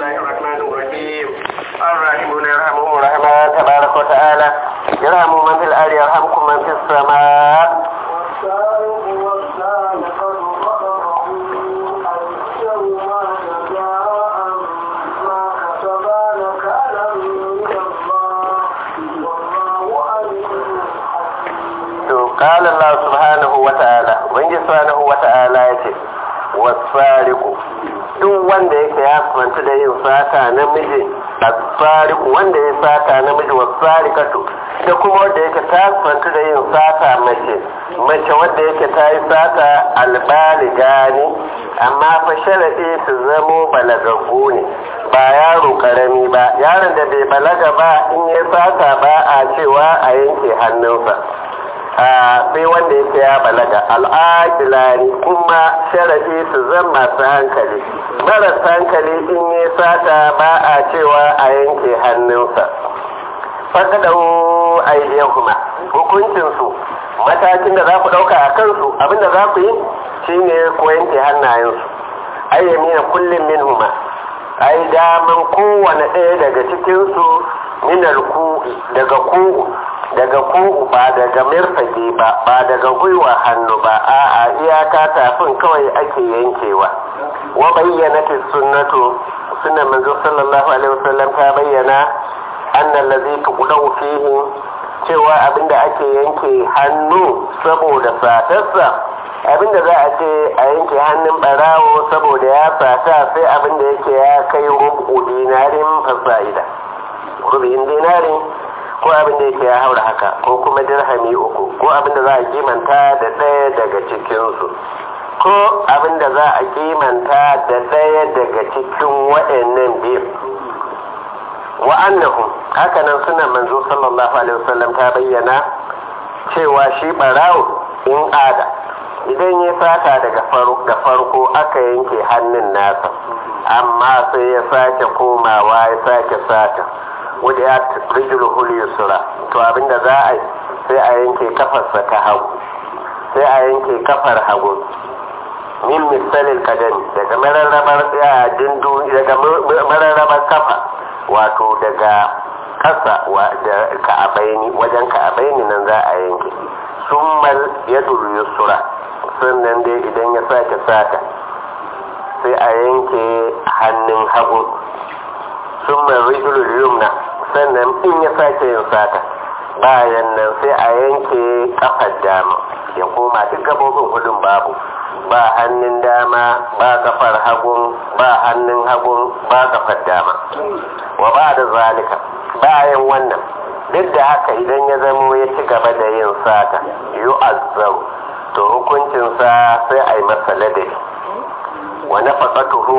الله الرحمن الرحيم الراحمون يرحمهم الرحمن تبارك وتعالى يرحم من في الأرض يرحمكم من في السماء والسارق والسارقة فقطعوا أيديهما جزاء ما كسبا نكالا من الله والله عليم حكيم to qala Allah subhanahu wa ta'ala wanda subhanahu wa ta'ala yace wasariqu duk wanda yake ya kwanta da yin sata namiji asariqu wanda ya sata namiji wasariqatu da kuma wanda yake ta kwanta da yin sata mace mace wanda yake ta yi sata albaligani amma fa sharadi su zamo balagaggu ne ba yaro karami ba yaron da bai balaga ba in ya sata ba a cewa a yanke hannunsa sai wanda yake ya balaga al'adilani kuma sharadi su zan masu hankali marasa hankali in yi sata ba a cewa a yanke hannunsa fakadau aidiyahuma hukuncinsu matakin da za ku ɗauka a kansu abinda za ku yi shine ku yanke hannayensu ayyamina kullum min huma ai daman kowane ɗaya daga cikinsu minar ku daga ku daga kugu ba daga mirfage ba ba daga gwiwa hannu ba a'a iyaka tafin kawai ake yankewa wa bayyana sunnatu sunan manzo sallallahu alaihi wasallam ta bayyana annal ladhi tuqdahu fihi cewa abinda ake yanke hannu saboda satarsa abinda za a ce a yanke hannun barawo saboda ya sata sai abinda yake ya kai rubu dinarin fasa'ida rubin dinarin ko abin da yake ya haura haka ko kuma dirhami uku ko abin da za a kimanta da ɗaya daga cikinsu ko abin da za a kimanta da ɗaya daga cikin waɗannan biyu wa annahum haka nan suna manzo sallallahu alaihi wasallam ta bayyana cewa shi barawo in ada idan ya sata daga da farko aka yanke hannun nasa amma sai ya sake komawa ya sake sata wadda ya rijul yusra to abinda za a yi sai a yanke kafarsa ta hagu sai a yanke kafar hagu min misalin kadami daga mararrabar dindu daga mararrabar kafa wato daga kasa da ka'abaini wajen ka'abaini nan za a yanke summal yadul yusra sannan dai idan ya sake sata sai a yanke hannun hagu summal rijul yumna sannan in ya sake yin sata bayan nan sai a yanke kafar dama ya koma duk gabobin hudun babu ba hannun dama ba kafar hagun ba hannun hagun ba kafar dama wa ba da zalika bayan wannan duk da haka idan ya zamo ya ci gaba da yin sata yu azzaru to hukuncinsa sai a yi masa ladabi wa nafaqatuhu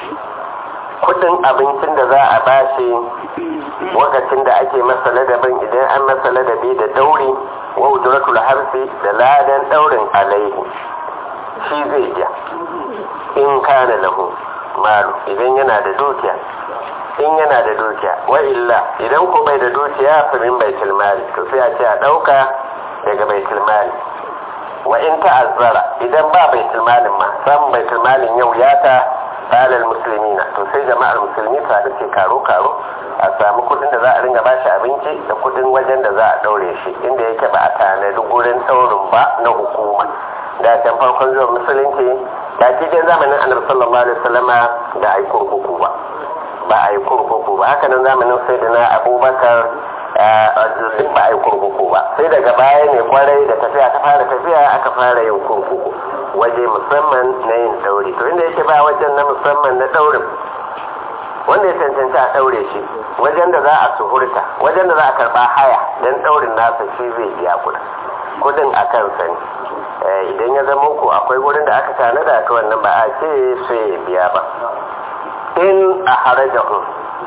kudin abincin da za a bashi lokacin da ake masa ladabin idan an masa ladabi da dauri wa ujratul harfi da ladan daurin alaihi shi zai biya in kana lahu malu idan yana da dukiya in yana da dukiya wa illa idan ko bai da dukiya fa min baitul mali to sai a ce a dauka daga baitul mali wa in ta'azzara idan ba baitul malin ma samun baitul malin yau ya ta alal musulmina to sai jama'ar musulmi ta da ce karo karo a samu kudin da za a ringa bashi abinci da kudin wajen da za a daure shi inda yake ba a tanadi gurin daurin ba na hukuma da can farkon zuwa musulunci da cikin zamanin annabi sallallahu alaihi wasallama da ai kurkuku ba ba a yi kurkuku ba haka nan zamanin sayyidina abubakar duk ba a yi kurkuku ba sai daga baya ne kwarai da tafiya ta fara tafiya aka fara yin kurkuku waje musamman na yin dauri to inda yake ba wajen na musamman na daurin wanda ya cancanci a daure shi wajen da za a suhurta wajen da za a karba haya don daurin nasa shi zai biya kudin kudin a kansa ne idan ya zama ku akwai wurin da aka tanada ta wannan ba a ce sai ya biya ba in a harajahun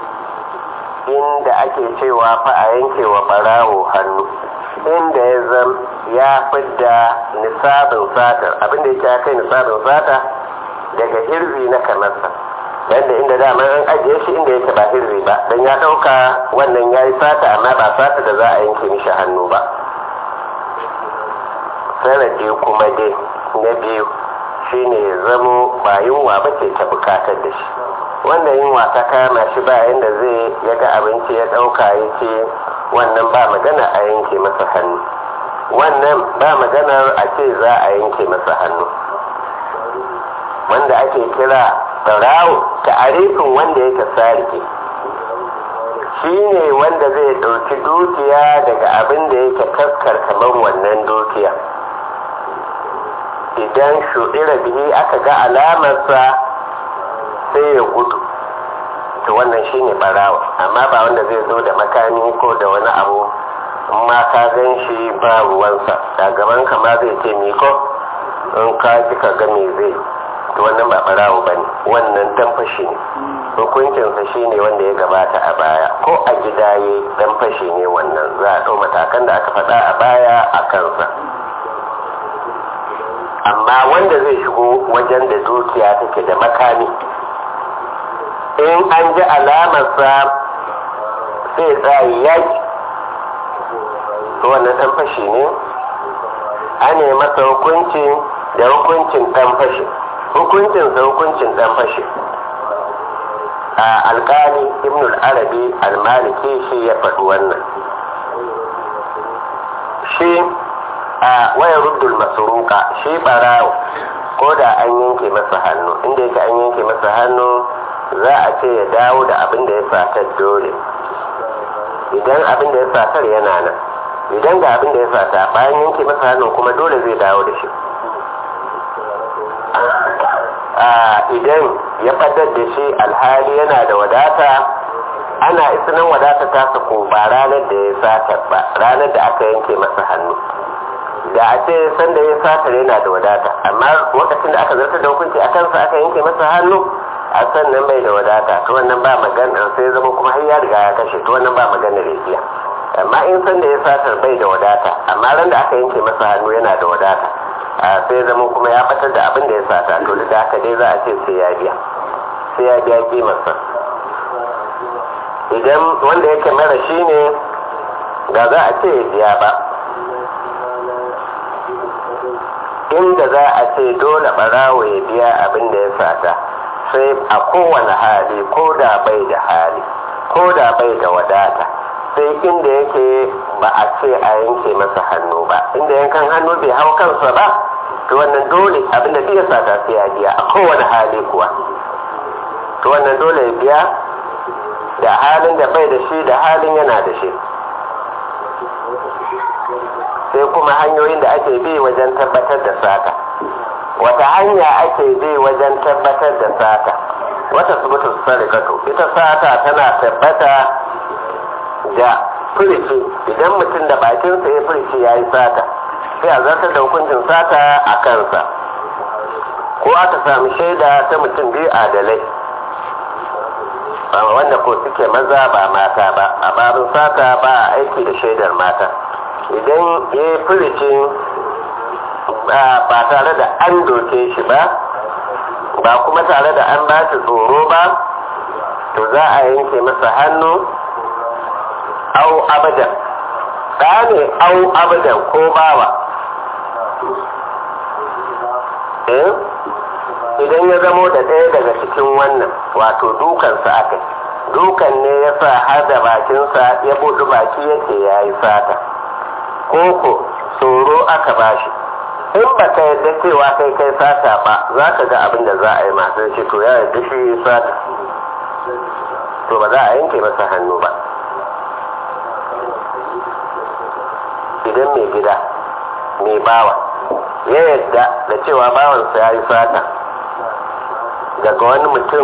inda ake cewa fa a yanke wa barawo hannu inda ya zam ya fidda nisabin satar abinda yake ya kai nisabin sata daga hirzi na kamarsa yadda inda dama an ajiye shi inda yake ba hirzi ba don ya ɗauka wannan ya yi sata amma ba sata da za a yanke mishi hannu ba sanadi kuma dai na biyu shine ya zamo ba yunwa ba ce ta bukatar da shi wanda yunwa ta kama shi ba yadda zai ya ga abinci ya ɗauka ya ce wannan ba magana a yanke masa hannu wannan ba maganar a ce za a yanke masa hannu wanda ake kira tsarawo ta arifin wanda yake sarki shi ne wanda zai ɗauki dukiya daga abin da yake taskar kamar wannan dukiya idan shuɗira bihi aka ga alamarsa sai ya gudu to wannan shi ne ɓarawa amma ba wanda zai zo da makami ko da wani abu ma ka gan shi ba ruwansa da gaban ma zai ce miko in ka ji ka ga me zai to wannan ba ɓarawo ba ne wannan dan fashi ne hukuncinsa shi ne wanda ya gabata a baya ko a gida ya dan fashi ne wannan za a ɗau matakan da aka faɗa a baya a kansa amma wanda zai shigo wajen da dukiya take da makami in an ji alamarsa sai tsayi yaki to wannan dan fashi ne ane masa hukunci da hukuncin dan fashi hukuncinsa hukuncin dan fashi a alkali ibn al-arabi al-maliki shi ya faɗi wannan shi a waya ruddul masuruka shi barawo ko da an yanke masa hannu inda yake an yanke masa hannu za a ce ya dawo da abin da ya satar dole idan abin da ya satar yana nan idan ga abin da ya sata bayan yanke masa hannu kuma dole zai dawo da shi idan ya fadar da shi alhali yana da wadata ana isinan wadata ta sako ba ranar da ya sata ba ranar da aka yanke masa hannu da a ce sanda ya satar yana da wadata amma lokacin da aka zartar da hukunci a kansa aka yanke masa hannu a sannan bai da wadata to wannan ba magana sai zama kuma har ya riga ya kashe to wannan ba magana rijiya amma in sanda ya satar bai da wadata amma ran da aka yanke masa hannu yana da wadata sai zama kuma ya batar da abin da ya sata to da haka dai za a ce sai ya biya sai ya biya kimarsa idan wanda yake mara shi ne ga za a ce ya biya ba inda za a ce dole barawo ya biya abin da ya sata sai a kowane hali ko da bai da hali ko da bai da wadata sai inda yake ba a ce a yanke masa hannu ba inda yankan hannu bai hau kansa ba to wannan dole abinda duk ya sata sai ya biya a kowane hali kuwa to wannan dole ya biya da halin da bai da shi da halin yana da shi sai kuma hanyoyin da ake bi wajen tabbatar da sata wata hanya ake bi wajen tabbatar da sata wata subutu sarikatu ita sata tana tabbata da furici idan mutum da bakinsa ya furici ya yi sata sai a zartar da hukuncin sata a kansa ko aka sami shaida ta mutum biyu adalai wanda ko suke maza ba mata ba a babin sata ba a aiki da shaidar mata idan ya yi furicin ba tare da an doke shi ba ba kuma tare da an ba shi tsoro ba to za a yanke masa hannu au abadan ɗa ne au abadan ko bawa eh idan ya zamo da ɗaya daga cikin wannan wato dukansa aka dukan ne ya sa har da bakinsa ya buɗi baki yake ya yi sata koko tsoro aka bashi in ba ka yadda cewa kai kai sata ba za ka ga abin da za a yi masu shi to ya yadda shi sata to ba za a yanke masa hannu ba idan mai gida mai bawa ya yadda da cewa bawansa ya yi sata daga wani mutum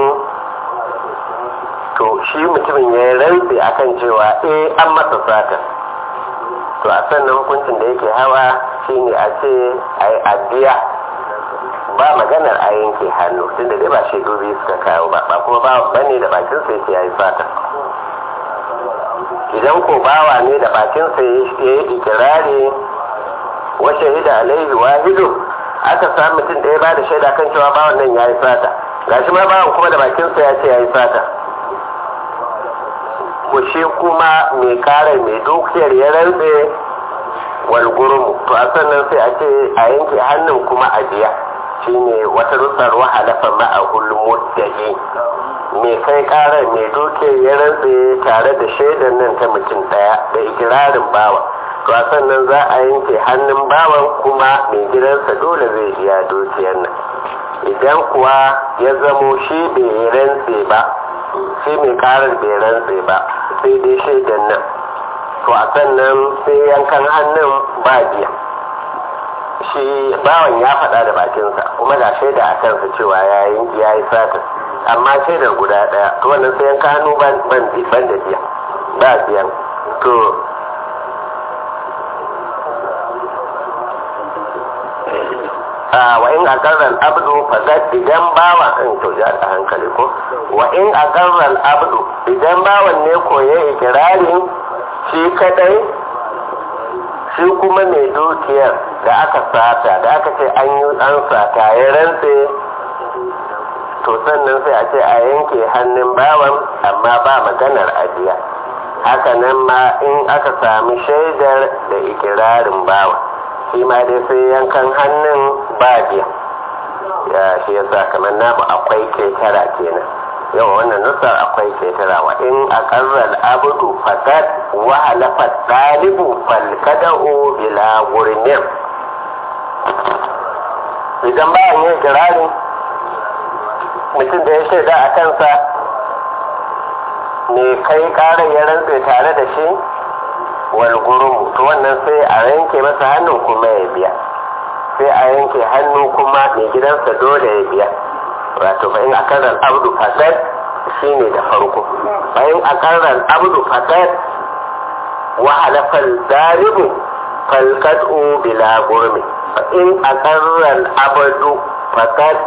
to shi mutumin ya yi rantsi akan cewa eh an masa sata to a sannan hukuncin da yake hawa shine a ce a yi addiya ba maganar a yanke hannu tunda dai ba shaidu biyu suka kawo ba ba kuma bawa bane da bakin sa yake yayi fata idan ko bawa ne da bakin sa ya yi ikirari wa shahida alaihi wahidu aka samu mutum da ya ba da shaida kan cewa bawan nan yayi fata gashi ma bawan kuma da bakin sa ya ce yayi fata ko shi kuma mai kare mai dukiyar ya rantse walgurumu to a sannan sai a ce a yanke hannun kuma a biya shine wata rusar wahalafa ma'ahul mudda'i mai kai karar mai doke ya rantse tare da shaidar nan ta mutum daya da ikirarin bawa to a sannan za a yanke hannun bawan kuma mai gidansa dole zai biya dukiyar nan idan kuwa ya zamo shi bai rantse ba shi mai karar bai rantse ba sai dai shaidar nan to a sannan sai yankan hannun ba biya shi bawan ya faɗa da bakinsa kuma ga shaida a kansa cewa ya yi satin amma shaidar guda ɗaya to wannan sai yanka hannu ban da biya ba biyan to wa in akarral abdu fasad idan bawan in to ya da hankali ko wa in akarral abdu idan bawan ne ko ya ikirari shi kadai shi kuma mai dukiyar da aka sata da aka ce an yi an sata ya rantse to sannan sai a ce a yanke hannun bawan amma ba maganar ajiya haka nan ma in aka sami shaidar da ikirarin bawan shi ma dai sai yankan hannun ba biya ya shi yasa kamar namu akwai ketara kenan yau wannan nusar akwai ketara wa in aqarral abdu faqad wa halafa dalibu fal kada'u bila gurmin idan ba yin kirari mutum da ya shaida a kansa ne kai karar ya rantse tare da shi walgurumu to wannan sai a yanke masa hannun kuma ya biya sai a yanke hannu kuma mai gidansa dole ya biya wato fa in akarar abdu fasad shine da farko fa in akarar abdu fasad wa halafal dalibu falkad'u bila gurmi fa in akarar abdu fasad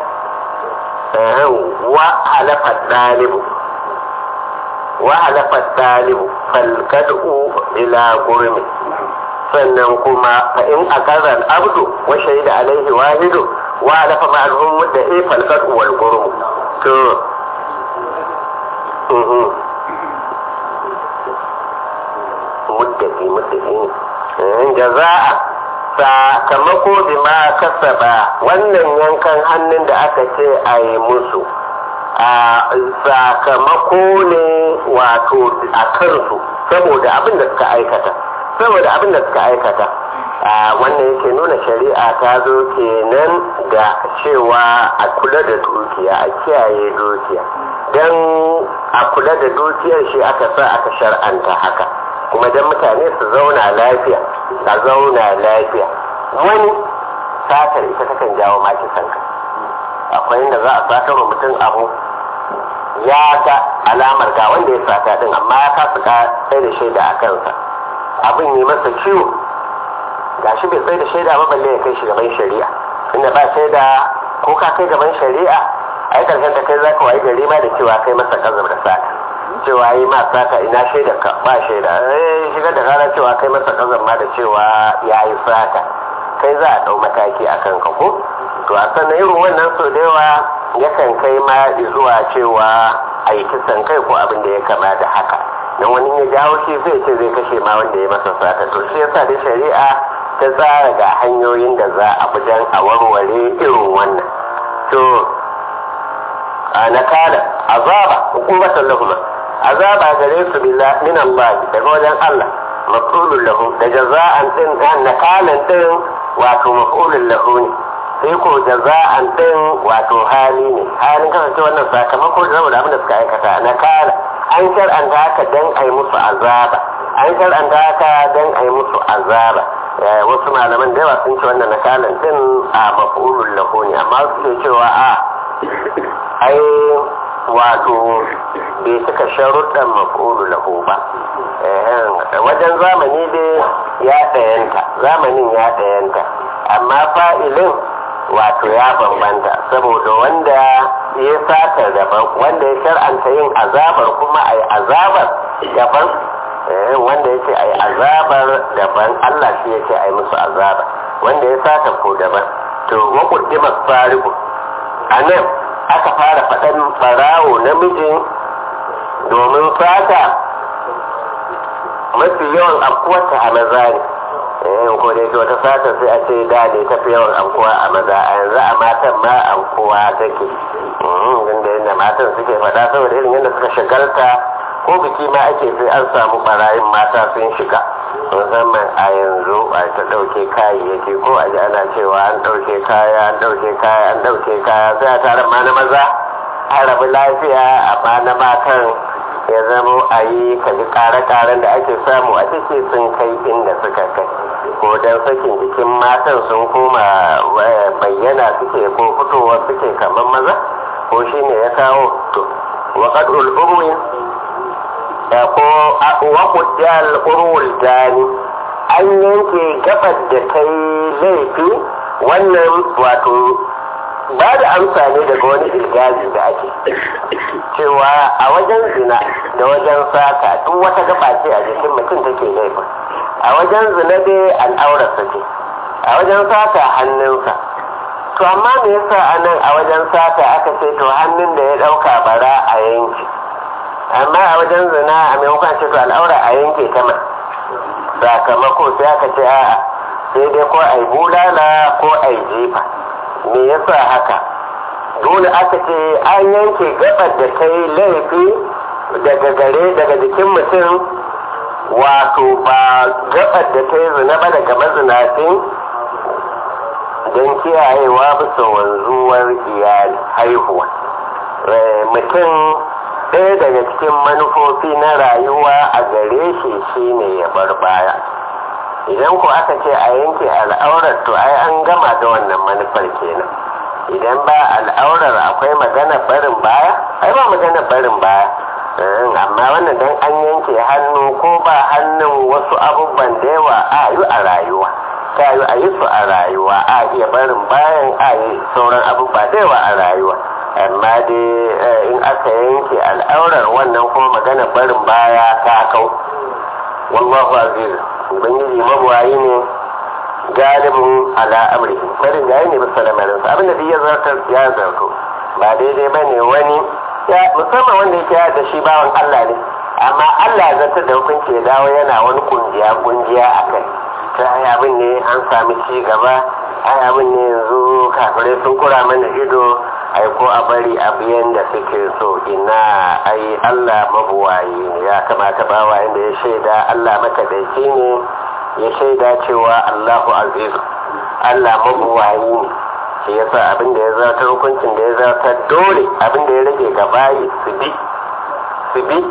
wa halafal dalibu wa halafal dalibu falkad'u ila gurmi sannan kuma fa in akarar abdu wa shaida alaihi wahidu wa halafa ma'alhum da e falkad'u wal gurmu to muddaki muddaki jaza'a sakamako bima kasaba wannan yankan hannun da aka ce a yi musu a sakamako ne wato a kansu saboda abin da suka aikata saboda abin da suka aikata wannan yake nuna shari'a ta zo kenan da cewa a kula da dukiya a kiyaye dukiya don a kula da dukiyar shi aka sa aka shar'anta haka kuma don mutane su zauna lafiya a zauna lafiya wani satar ita takan jawo maki sanka akwai inda za a satar wa mutum abu ya ga alamar ga wanda ya sata din amma ya kasa ka sai da shaida a kansa abin yi masa ciwo ga shi bai tsaye da shaida ba balle ya kai shi gaban shari'a inda ba shaida ko ka kai gaban shari'a ai karshen ta kai za ka wayi gari ma da cewa kai masa kazar da sata cewa yi ma sata ina shaida ka ba shaida eh shigar da rana cewa kai masa kazar ma da cewa ya yi sata kai za a dau mataki a kan ka ko to a sannan irin wannan sau da yawa yakan kai ma zuwa cewa a yi kisan kai ko abin da ya kama da haka don wani ya jawo shi zai ce zai kashe ma wanda ya masa sata to shi yasa da shari'a ta tsara ga hanyoyin da za a bujan a warware irin wannan to a nakala azaba hukumatan lahuma azaba gare su billah min Allah daga wajen Allah maf'ulun lahu da jaza'an din nakalan din wato maf'ulun lahu ne sai ko jaza'an din wato hali ne halin kasance wannan sakamako da saboda abin da suka aikata nakala an shar'anta haka dan ai musu azaba an shar'anta haka dan ai musu azaba wasu malaman da yawa sun ce wannan nakalan din a maf'ulun lahu ne amma su cewa a ai wato bai cika sharuɗan maf'ulu lahu ba wajen zamani dai ya ɗayanta zamanin ya ɗayanta amma fa'ilin wato ya bambanta saboda wanda ya sata daban wanda ya shar'anta yin azabar kuma a yi azabar daban wanda ya ce a yi azabar daban allah shi ya ce a yi musu azaba wanda ya sata ko daban to wakuddimar fariku a nan aka fara faɗan ɓarawo namijin domin fata mafi yawan afkuwarta a maza ne eh ko dai to ta sata sai a ce da ne ta fi yawan amkuwa a maza a yanzu a matan ma amkuwa take inda yadda matan suke faɗa saboda irin yadda suka shagalta ko biki ma ake sai an samu barayin mata sun shiga musamman a yanzu a ta ɗauke kayayyaki ko a ji ana cewa an ɗauke kaya an ɗauke kaya an ɗauke kaya sai a tare ma na maza an rabu lafiya amma na matan ya zama a yi kaji ƙare-ƙaren da ake samu a ciki sun kai inda suka kai ko don sakin jikin matan sun koma bayyana suke ko fitowa suke kamar maza ko shi ne ya kawo to waƙad ul'urwi da ko waƙudiyar urwul dani an yanke gabar da ta yi laifi wannan wato ba da amsa ne daga wani ilgazi da ake cewa a wajen zina da wajen sata duk wata gaba ce a jikin mutum take laifin a wajen zina dai al'aurarsa ce a wajen sata hannunsa to amma me yasa a nan a wajen sata aka ce to hannun da ya ɗauka bara a yanke amma a wajen zina a maimakon ce to al'aura a yanke ta ma sakamako sai aka ce a'a sai dai ko ai bulala ko ai jefa me yasa haka dole aka ce an yanke gabar da ta yi laifi daga gare daga jikin mutum wato ba gabar da ta yi zina ba daga mazinacin don kiyayewa bisa wanzuwar iyali haihuwa mutum ɗaya daga cikin manufofi na rayuwa a gare shi shine ya bar baya idan ku aka ce a yanke al'aurar to ai an gama da wannan manufar kenan idan ba al'aurar akwai magana barin baya ai ba magana barin baya amma wannan dan an yanke hannu ko ba hannun wasu abubuwan da yawa a yi a rayuwa ta yi a yi su a rayuwa a iya barin bayan a yi sauran abubuwa da yawa a rayuwa amma dai in aka yanke al'aurar wannan kuma magana barin baya ta kau wallahu aziz ubangiji mabuwayi ne galibin ala amrihi barin yayi ne bisa lamarinsa abinda duk ya zartar ya zarto ba daidai ba ne wani musamman wanda yake da shi bawan Allah ne amma Allah ya zartar da hukunci ya dawo yana wani kungiya kungiya a kai ta ai abin ne an sami ci gaba ai abin ne yanzu kafirai sun kura mana ido ai ko a bari abiyan da suke so ina ai Allah mabuwayi ne ya kamata bawa inda ya shaida Allah makadaici ne ya shaida cewa Allahu aziz Allah mabuwayi ne shi yasa abin da ya zartar hukuncin da ya zartar dole abin da ya rage ga bayi su bi su bi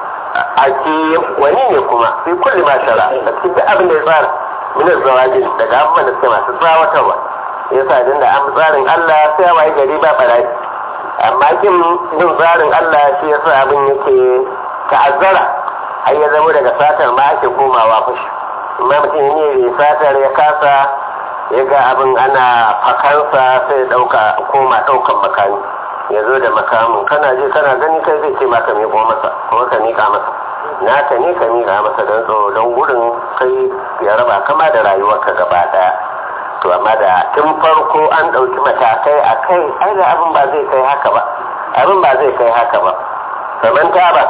a ke wani ne kuma sai kulli ma shara a cikin abin da ya tsara min zawajin daga abubuwan da suke masu tsawatarwa yasa din da an tsarin Allah sai waye gari ba barayi amma kin bin tsarin Allah shi yasa abin yake ta'azzara har ya zama daga satar ma ake komawa fushi amma mutum ne ya satar ya kasa ya ga abin ana fakansa sai ya dauka koma daukan makami ya zo da makamin kana je kana gani kai zai ce maka miƙo masa kuma ka miƙa masa naka ne ka miƙa masa don tsoro don gudun kai ya raba kama da rayuwarka gaba ɗaya to amma da tun farko an ɗauki matakai a kai ai da abin ba zai kai haka ba abin ba zai kai haka ba saman ta ba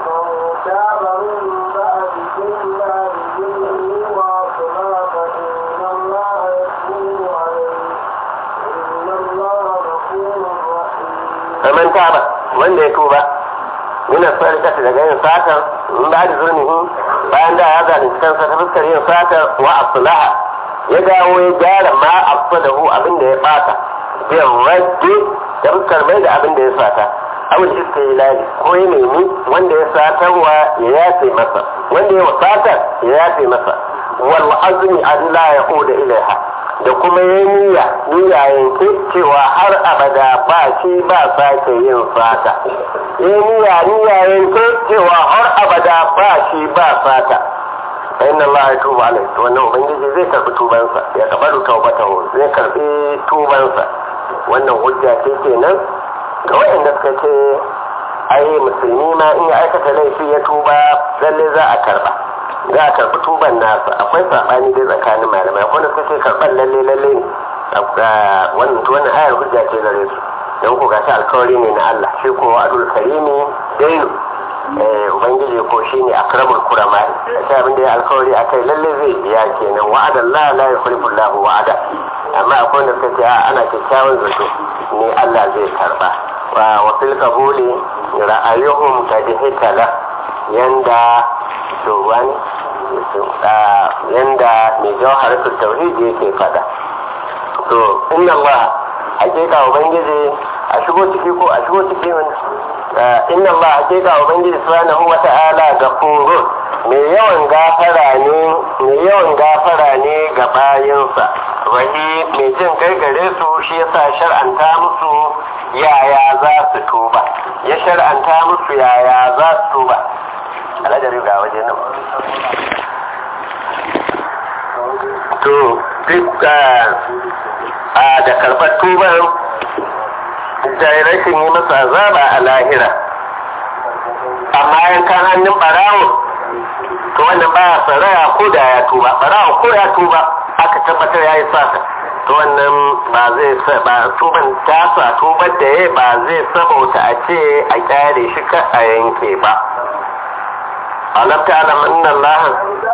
saman ta ba wanda ya tuba yana sarkata daga yin satar in ba da zurnihi bayan da ya zalunci kansa ta fuskar yin satar wa asulaha ya dawo ya gyara ma afsadahu abin da ya bata bin rajji da fuskar mai da abin da ya sata awul istihlali ko ya nemi wanda ya satarwa ya yafe masa wanda ya satar ya yafe masa wal azmi Allah ya oda ilaiha da kuma ya niyya niyya yanke cewa har abada ba shi ba sake yin sata ya niyya niyya yanke cewa har abada ba shi ba sata fa inna Allah ya tuba alai to wannan ubangiji zai karbi tubansa ya kabaru taubatahu zai karbi tubansa wannan hujja ce kenan ga waɗanda suka ce ai musulmi ma in ya aikata laifi ya tuba lalle za a karba za a karbi tuban nasa akwai sabani dai tsakanin malamai akwai suka ce karban lalle lalle ne wannan wannan ayar hujja ce gare su don ku gashi alkawari ne na Allah shi ko adul karimi dainu eh ubangiji ko shine akramul kurama sai abin da ya alkawari akai lalle zai biya kenan wa'ada Allah la yukhlifu Allah wa'ada amma akwai wanda suka ce a ana kyakkyawan zato ne Allah zai karba wa wa fil qabuli ra'ayuhum kad hitala yanda to wani yanda mai jawharatul tauhid yake fada to inna Allah hakika ubangiji a shigo ciki ko a shigo ciki mana inna Allah hakika ubangiji subhanahu wa ta'ala gafurun mai yawan gafara ne mai yawan gafara ne ga bayinsa wani mai jin kai gare su shi yasa shar'anta musu yaya za su tuba ya shar'anta musu yaya za su tuba alajari ga waje nan to duk a da karɓar tuban da rashin yi masa azaba a lahira amma yankan hannun barawo to wannan baya saraya ko da ya tuba barawo ko ya tuba aka tabbatar ya yi sata to wannan ba zai ba tuban tasa tubar da ya ba zai sabauta a ce a kyare shi ka a yanke ba alam ta alam anna Allah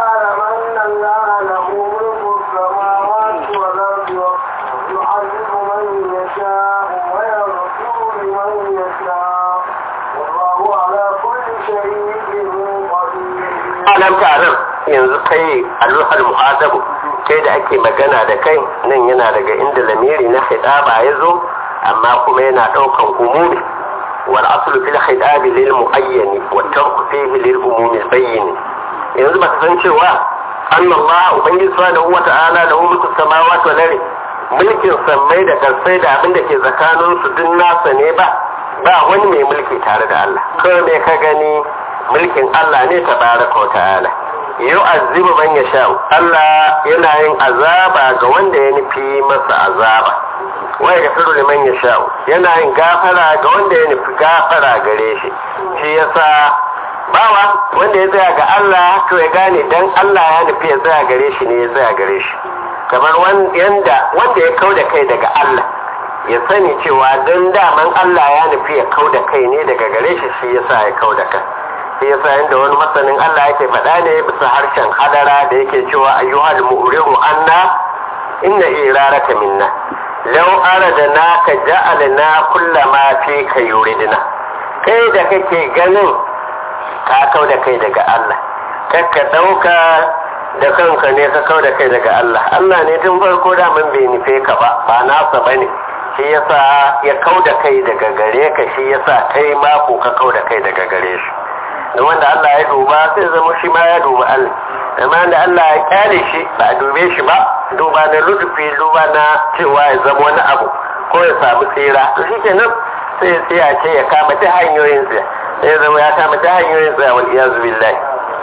alam ta alam yanzu kai aluhal muhazabu kai da ake magana da kai nan yana daga inda lamiri na khidaba ya zo amma kuma yana daukan umumi wal aslu fil khidabi lil muayyan wa tarku fihi lil umumi bayyin yanzu baka san cewa anna Allah ubangiji subhanahu wa ta'ala lahu mulku samawati wal ardi mulkin sammai da karsai da abin da ke tsakanin su duk nasa ne ba ba wani mai mulki tare da Allah kawai me ka gani mulkin Allah ne tabaraka wa ta'ala yu'azzibu man yasha Allah yana yin azaba ga wanda ya nufi masa azaba wa yaghfiru liman yasha yana yin gafara ga wanda ya nufi gafara gare shi shi yasa bawa wanda ya tsaya ga Allah to ya gane dan Allah ya nufi ya tsaya gare shi ne ya tsaya gare shi kamar yanda wanda ya kau da kai daga Allah ya sani cewa dan daman Allah ya nufi ya kau da kai ne daga gare shi shi yasa ya kau da kai sai yasa yanda wani masanin Allah yake faɗa ne bisa harshen hadara da yake cewa ayyuhal mu'riru anna inna iraraka minna law aradna ka ja'alna kullama fi ka yuridna kai da kake ganin ka kau da kai daga Allah kakka dauka da kanka ne ka kau da kai daga Allah Allah ne tun farko da mun bai nufe ka ba ba nasa bane shi yasa ya kau da kai daga gare ka shi yasa kai ma ko ka kau da kai daga gare shi da wanda Allah ya duba sai zama shi ma ya duba Allah amma da Allah ya kyale shi ba a dube shi ba duba na lutufi duba na cewa ya zama wani abu ko ya samu tsira to shi kenan sai sai ya ce ya kama ta hanyoyin sa sai zama ya kama ta hanyoyin sa wal iyazu billahi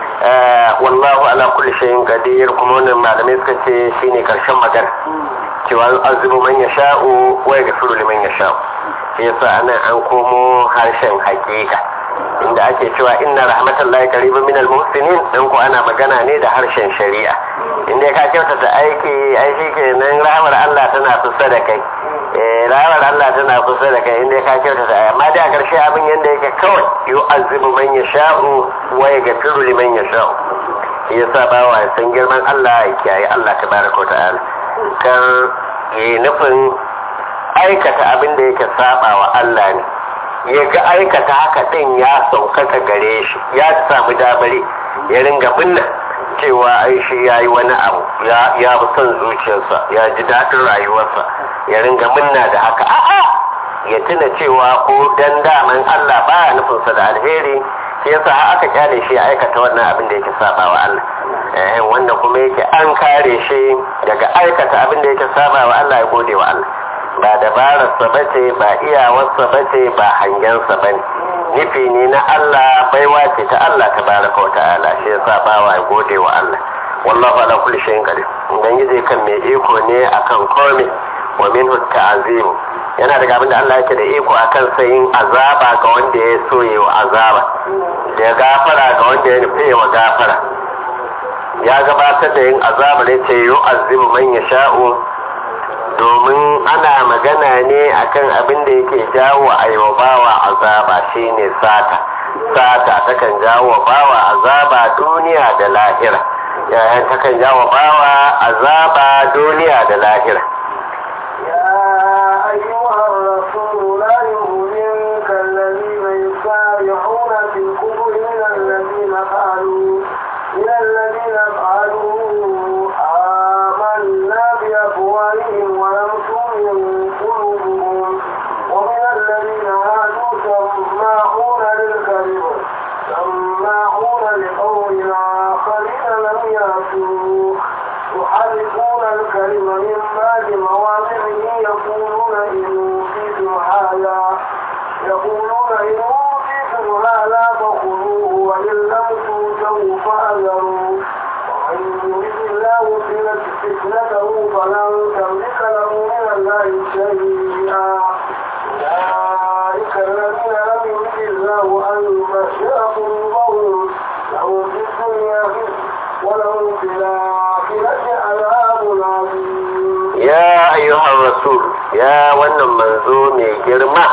wallahu ala kulli shay'in qadir kuma wannan malamai suka ce shine karshen magana cewa azubu man yasha'u wa yaghfiru liman yasha'u yasa anan an komo harshen hakika inda ake cewa inna rahmatallahi qaribun minal muhsinin dan ko ana magana ne da harshen shari'a inda ka kyautata aiki ai shikenan rahmar Allah tana kusa da kai eh rahmar Allah tana kusa da kai inda ka kyautata amma da karshe abin yanda yake kawai yu'azzibu man yasha'u wa yaghfiru liman yasha'u yasa bawa ya san girman Allah ya kiyaye Allah tabaraka wa ta'ala kar yi nufin aikata abin da yake saba wa Allah ne ya ga aikata haka ɗin ya saukaka gare shi ya samu damari ya ringa binna cewa ai shi ya yi wani abu ya bi son zuciyarsa ya ji daɗin rayuwarsa ya ringa minna da haka a'a ya tuna cewa ko dan daman Allah baya nufinsa da alheri shi yasa aka kyale shi ya aikata wannan abin da yake saba wa Allah eh wanda kuma yake an kare shi daga aikata abin da yake saba wa Allah ya gode wa Allah ba dabararsa ba ce ba iyawarsa ba ce ba hangensa ba ne nufi ne na Allah baiwa ce ta Allah ta baraka wa ta'ala shi yasa bawa ya gode wa Allah wallahu ala kulli shay'in qadir ubangiji kan mai iko ne akan komai wa minhu ta'zim yana daga abin da Allah yake da iko akan sayin azaba ga wanda ya so yi wa azaba da gafara ga wanda ya nufi wa gafara ya gabatar da yin azaba ne ce yu'azzibu man yasha'u domin ana magana ne akan abin da yake jawo a bawa azaba shine sata sata takan jawo bawa azaba duniya da lahira yayan takan jawo bawa azaba duniya da lahira يا أيها الرسول لا يهزنك الذين يسارعون في الكفر من الذين قالوا من الذين قالوا آمنا بأفواههم ولم تؤمن قلوبهم ومن الذين هادوا سماعون للكذب سماعون لقول آخرين لم يأتوك يحرفون الكلم من بعد مواضعه يقولون إن أوتيتم هذا يقولون إن أوتيتم هذا فخذوه وإن لم تؤتوا فأذروا ومن يريد الله فتنته فلن تملك له من الله شيئا أولئك الذين لم يرد الله أن يبشر قلوبهم لهم في الدنيا ولهم في الآخرة عذاب عظيم ya ayyuhar rasul ya wannan manzo mai girma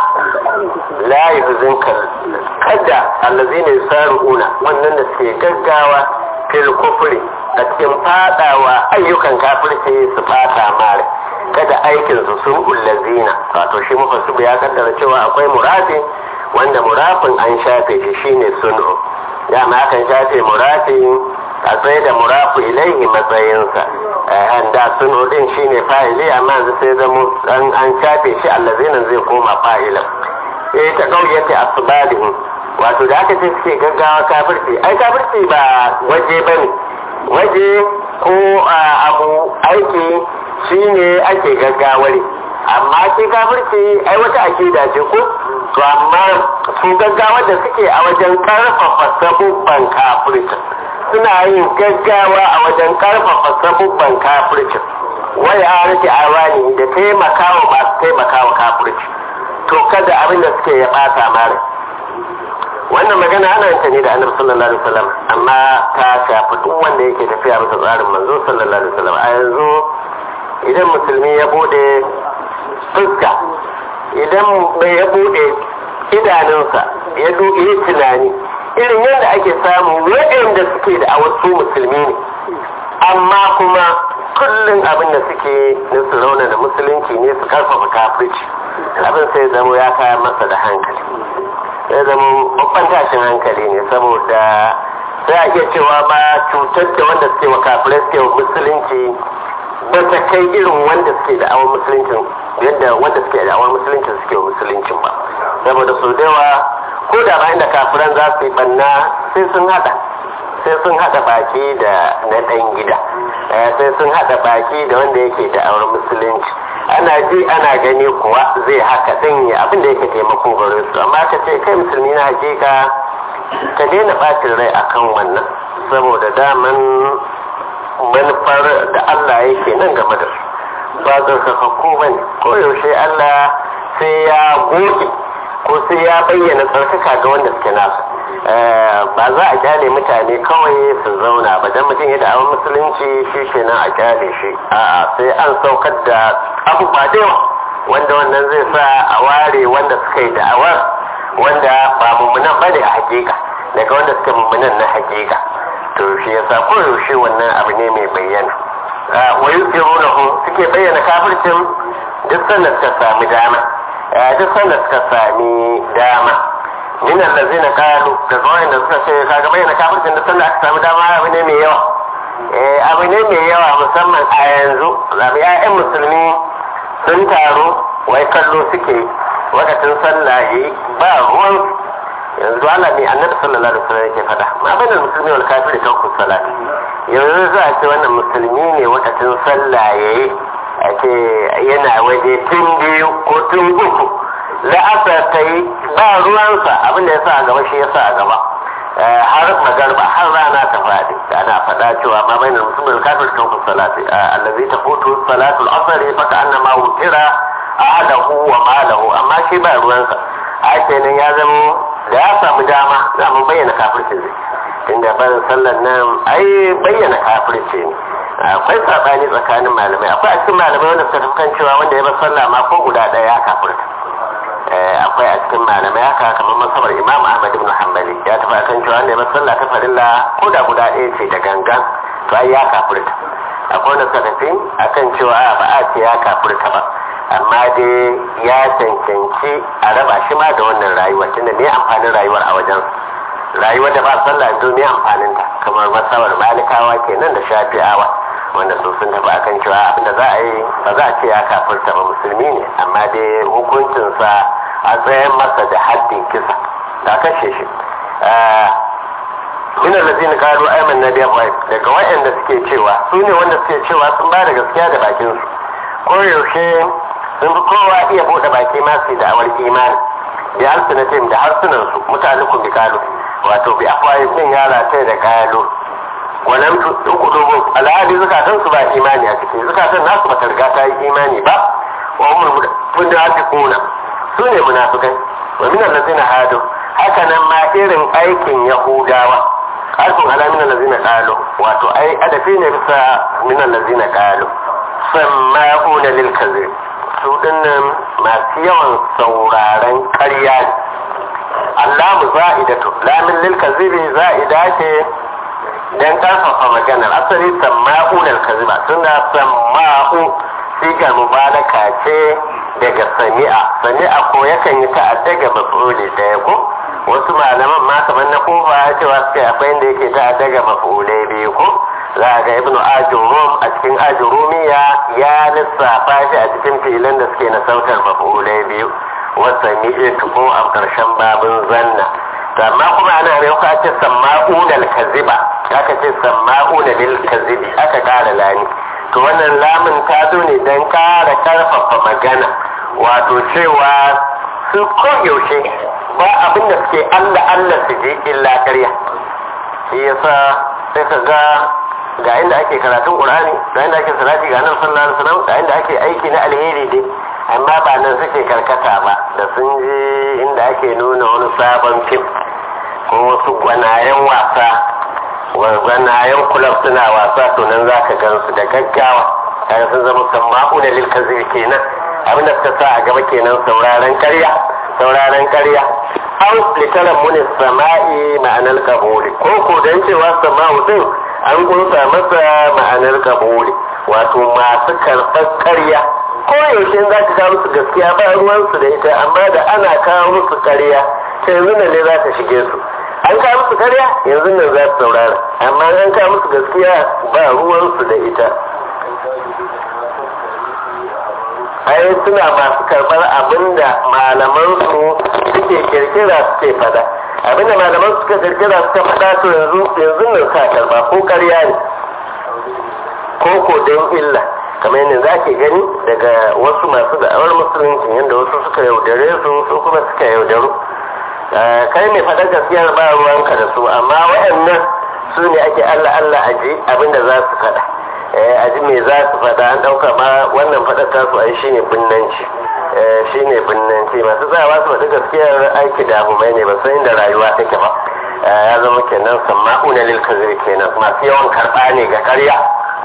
la yuhzinka kada allazina yusaruna wannan da suke gaggawa fil kufri a cikin fadawa ayyukan kafirci su fata mare kada aikin su sun ullazina wato shi mufassibu ya kaddara cewa akwai murafi wanda murafin an shafe shi shine sun'u dama akan shafe murafi a tsaye da murafu ilaihi matsayinsa da sun din shine fa'ili amma yanzu sai zama an an shafe shi allazina zai koma fa'ilan eh ta kauyata asbalihim wato da aka ce suke gaggawa kafirci ai kafirci ba waje bane waje ko abu aiki shine ake gaggawari amma shi kafirci ai wata akida ce ko to amma su gaggawa da suke a wajen karfafa sabubban kafirci suna yin gaggawa a wajen karfafa sabubban kafirci wai a rike awani da taimakawa masu taimakawa kafirci to kada abin da suke ya bata mara wannan magana ana yin ta ne da annabi sallallahu alaihi wasallam amma ta shafi duk wanda yake tafiya bisa tsarin manzo sallallahu alaihi wasallam a yanzu idan musulmi ya bude fuska idan bai ya bude idanunsa ya dubi tunani irin yadda ake samu waɗanda suke da a wasu musulmi ne amma kuma kullum abin da suke na su rauna da musulunci ne su karfafa kafirci abin sai zama ya kaya masa da hankali sai zama babban tashin hankali ne saboda sai a iya cewa ba cutar da wanda suke wa kafirai suke wa musulunci ba ta kai irin wanda suke da awon musuluncin yadda wanda suke da awon musuluncin suke wa musuluncin ba saboda sau da yawa ko da bayan da kafiran za su yi banna sai sun hada sai sun hada baki da na dan gida sai sun hada baki da wanda yake da auren musulunci ana ji ana gani kuwa zai haka din ya abin da yake taimako gare su amma ka ce kai musulmi na hakika ka daina bacin rai akan wannan saboda daman manufar da Allah yake nan game da su ba tsarkakakku ba ne ko yaushe Allah sai ya goge ko sai ya bayyana tsarkaka ga wanda suke nasu ba za a kyale mutane kawai su zauna ba dan mutum ya da'awar musulunci shi kenan a kyale shi a'a sai an saukar da abubuwa da yawa wanda wannan zai sa a ware wanda suka yi da'awar wanda ba mummunan bane a hakika daga wanda suka mummunan na hakika to shi yasa ko yaushe wannan abu ne mai bayyana wa yusirunahu suke bayyana kafircin duk sanda suka sami dama duk sanda suka sami dama min allazina qalu da zuwa da suka ce kaga bayyana kafircin duk sanda aka sami dama abu ne mai yawa eh abu ne mai yawa musamman a yanzu zabi ƴaƴan musulmi sun taru wai kallo suke wakatin sallah yi ba ruwan yanzu ana ne annabi sallallahu alaihi wasallam yake fada ma bainal muslimi wal kafiri tarku salat yanzu za a ce wannan musulmi ne wakatin sallah yayi a ce yana waje tun biyu ko tun uku la'asar ta yi ba ruwansa abin da ya sa a gaba shi ya sa a gaba har magarba har rana ta faɗi ana faɗa cewa ma bai na musulmin kafir kan ku salati allazi ta foto salatul asari fa ka annama wutira ahadahu wa malahu amma shi ba ruwansa a kenan ya zama da ya samu dama za mu bayyana kafirci ne tunda barin sallar nan ai bayyana kafirci ne akwai sabani tsakanin malamai akwai a cikin malamai wanda suka kan cewa wanda ya bar sallah ma ko guda ɗaya ya kafirta akwai a cikin malamai haka kamar masabar imam ahmad ibn hanbali ya tafi akan cewa wanda ya bar sallah ta farilla ko da guda ɗaya ce da gangan to ai ya kafirta akwai wanda suka tafi akan cewa a ba a ce ya kafirta ba amma dai ya cancanci a raba shi ma da wannan rayuwar tunda ne amfanin rayuwar a wajen rayuwar da ba sallah to ne amfanin ta kamar masabar malikawa kenan da shafi'awa wanda su sun tafi akan cewa abinda za a yi ba za a ce ya kafirta ba musulmi ne amma dai hukuncinsa a tsayan masa da haddin kisa ta kashe shi min allazina qalu amanna bi afwahihim daga waɗanda suke cewa su ne wanda suke cewa sun ba da gaskiya da bakin su ko yaushe sun fi kowa iya bude baki ma su da awar imani bi alsinatim da harsunan su mutalikun bi kalu wato bi afwahihim din yara ta da kalu walam tuqulubu alhadi zakatan su ba imani a ciki zakatan nasu ba ta riga ta yi imani ba wa umul munafiquna su ne munafikai wa min allazina hadu haka nan ma irin aikin yahudawa harfin ala min allazina qalu wato ai adafi ne bisa min allazina qalu samma'una lil kadhib su dinnan masu yawan sauraren ƙarya ne Allahu za'idatu lamin lil kadhibi za'ida ce dan karfafa maganar asali samma'una lil kadhiba suna samma'u sigar mubalaka ce daga sami'a sami'a ko yakan yi ta'adda ga maf'uli daya ko wasu malaman ma kamar na kofa ya cewa suke akwai inda yake ta'adda ga maf'ulai biyu ko za a ga ibnu ajurum a cikin ajurumiya ya lissafa shi a cikin filan da suke na sautar maf'ulai biyu wasa mi'itu ko a karshen babin zanna amma kuma ana ne ka ce samma'unal kaziba aka ce samma'una lil kazibi aka kara lani to wannan lamun ta zo ne don kara karfafa magana wato cewa su yaushe ba abin da suke allah allah su je illa karya shi yasa sai ka ga ga inda ake karatun qur'ani ga inda ake salati ga nan sallallahu alaihi wasallam ga inda ake aiki na alheri dai amma ba nan suke karkata ba da sun je inda ake nuna wani sabon fim ko wasu gwanayen wasa gwanayen kulab suna wasa to nan za ka gan su da gaggawa kaga sun zama samma'u da lil kazir kenan abin da suka sa a gaba kenan sauraron karya sauraron karya aw litaran munis sama'i ma'anar kabuli ko ko dan cewa sama'u din an kunsa masa ma'anar kabuli wato masu karɓar karya ko yaushe za ka kawo musu gaskiya ba ruwansu da ita amma da ana kawo musu karya sai yanzu ne za ta shige su an kawo musu karya yanzu nan za su saurara amma an kawo musu gaskiya ba ruwansu da ita ai suna masu karɓar abinda malamansu suke kirkira suke fada abinda malaman suka kirkira suka fada to yanzu yanzu nan sa karba ko karya ne ko ko don illa kamar yadda za ke gani daga wasu masu da'awar musulunci yadda wasu suka yaudare su su kuma suka yaudaru kai mai faɗar gaskiyar ba ruwanka da su amma waɗannan su ne ake allah allah aji abinda za su faɗa aji me za su faɗa an ɗauka ma wannan faɗar tasu ai shine binnanci shine binnanci masu tsayawa su faɗi gaskiyar aiki da abu mai ne ba san inda rayuwa take ba ya zama kenan samma'una lil kazir kenan masu yawan karɓa ne ga ƙarya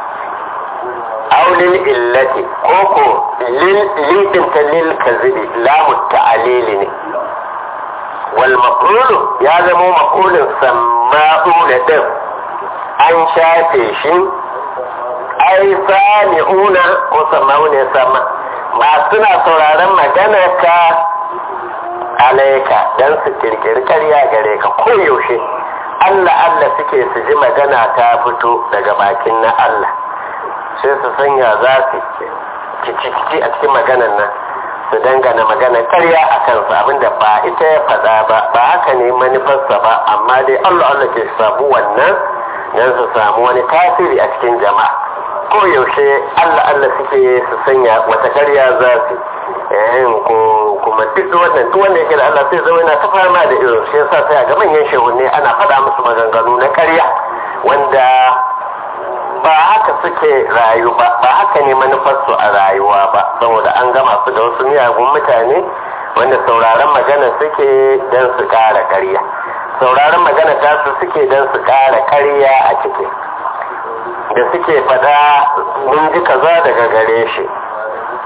aw lil illati ko ko lil lidin ta lil kazibi lamu ta'alili ne wal maqulu ya zama maqulun samma'una din an shafe shi ai sami'una ko samma'una sama ba suna sauraron magana ka alaika dan su kirkiri karya gare ka ko yaushe Allah Allah suke su ji magana ta fito daga bakin na Allah sai su sanya za su kici a cikin maganan nan su dangana magana karya a kansu abinda ba ita ya faɗa ba ba haka ne manufarsa ba amma dai Allah Allah ke samu wannan don su samu wani tasiri a cikin jama'a ko yaushe Allah Allah suke su sanya wata karya za su yayin ko kuma duk wannan duk wanda yake da Allah sai zama yana ta fama da irin shi yasa sai ga manyan shehunne ana faɗa musu maganganu na karya wanda ba haka suke rayu ba ba haka ne manufarsu a rayuwa ba saboda an gama su da wasu miyagun mutane wanda sauraron magana suke don su ƙara karya sauraron magana ta su suke don su ƙara karya a ciki da suke faɗa mun ji kaza daga gare shi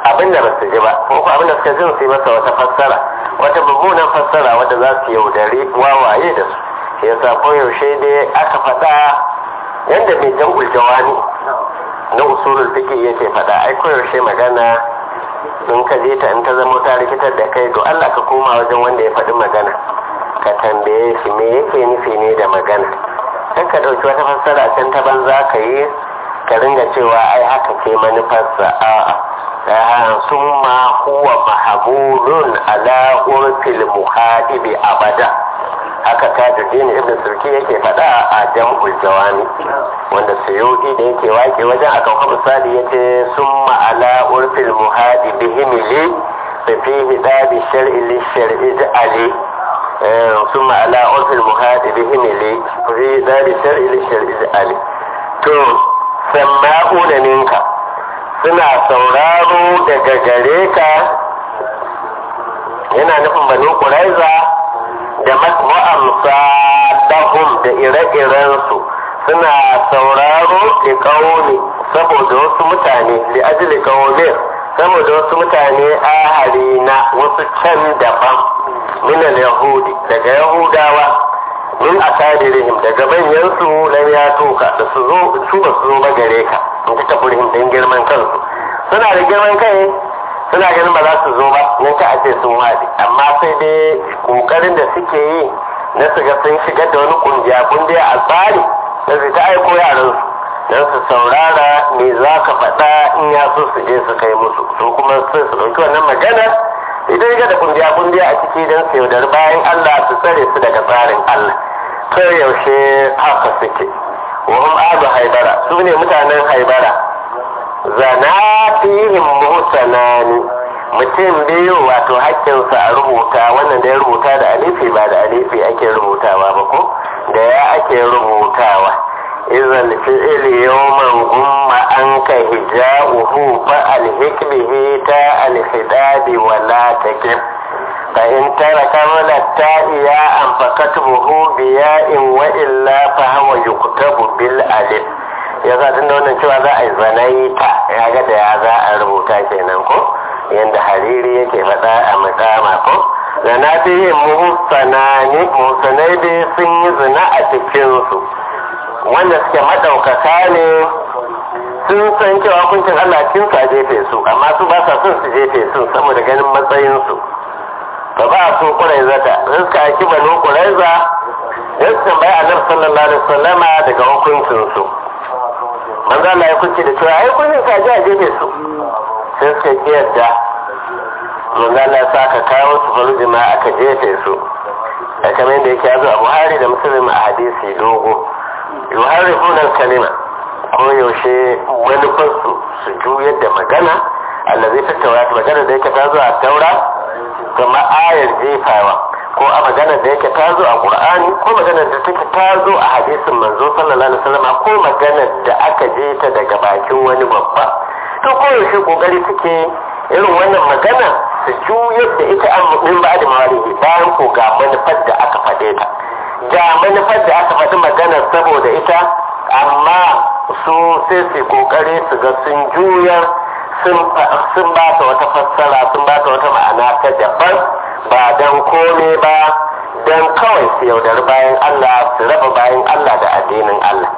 abin da ba su ji ba ko abin da suka ji su yi masa wata fassara wata mummunan fassara wadda za su yaudari wawaye da su shi yasa koyaushe dai aka faɗa yadda mai jam'ul jawani na usulul fiqh yake faɗa ai koyaushe magana in ka je ta in ta zama ta rikitar da kai to Allah ka koma wajen wanda ya faɗi magana ka tambaye shi me yake nufi ne da magana kan ka ɗauki wata fassara can ta banza ka yi ka ringa cewa ai haka ce manufarsa a'a summa huwa mahabulun ala urfil muhadibi abada haka tajuddin ibn surki yake faɗa a jam'ul jawami wanda suyuti da yake wake wajen akan kuma misali yace summa ala urfil muhadibi himili fa fihi dabi shar'i li shar'i ali summa ala urfil muhadibi himili fa fihi dabi shar'i li shar'i ali to samma'una ninka suna sauraro daga gare ka yana nufin banu kuraiza da ma'amsa dahum da ire-irensu suna sauraro da kauni saboda wasu mutane da ajili kaunin saboda wasu mutane ahari na wasu can daban minal yahudi daga yahudawa min asadirihim daga manyansu lam ya tuka da su zo su ba su zo ba gare ka in ta taburihim don girman kansu suna da girman kai suna ganin ba za su zo ba nan ka ce sun wadi amma sai dai kokarin da suke yi na su ga sun shigar da wani kungiya kungiya a tsari da su ta aiko yaran su don su saurara me za ka faɗa in ya so su je su kai musu su kuma sai su ɗauki wannan magana idan ga da kungiya kungiya a ciki don su yaudar bayan Allah su tsare su daga tsarin Allah to yaushe haka suke wahum abu haibara su ne mutanen haibara zana fihim muhsanani mutum biyu wato hakkinsa a rubuta wannan da ya rubuta da alifi ba da alifi ake rubutawa ba ko da ya ake rubutawa izal fi'il yawman gumma an ka hija'uhu fa alhik bihi ta alhidabi wa la takib fa in taraka wala ta'iya an fakatubuhu biya'in wa illa fa huwa yuktabu bil alif ya za tun da wannan cewa za a yi zanaita ya ga da ya za a rubuta kenan ko yadda hariri yake faɗa a makama ko zana ta yin muhsanani muhsanai dai sun yi zina a cikinsu wanda suke maɗaukaka ne sun san cewa kuncin Allah cin sa jefe su amma su ba sa son su jefe su saboda ganin matsayinsu ba ba su kuraiza ta suka aiki banu kuraiza ya su tambaya annabi sallallahu alaihi wasallama daga hukuncinsu manzo Allah ya kuce da cewa ai kuncin sa a jefe su sai suka ki yadda manzo Allah ya saka kawo su faru jama'a aka jefe su a kamar yadda yake yazo a Buhari da Muslim a hadisi dogo yuharrifuna kalima ko yaushe manufarsu su juyar da magana allazi ta taura magana da yake ta zo a taura kama ayar jefawa ko a magana da yake ta zo a qur'ani ko magana da take ta zo a hadisin manzo sallallahu alaihi wasallam ko magana da aka je ta daga bakin wani babba to ko yaushe kokari suke irin wannan magana su juyar da ita an min ba da mawarihi bayan ko ga manufar da aka faɗe ta ga manufar da aka faɗi magana saboda ita amma su sai su kokari su ga sun juyar sun ba ta wata fassara sun ba ta wata ma'ana ta daban ba don kome ba don kawai su yaudari bayan Allah su raba bayan Allah da addinin Allah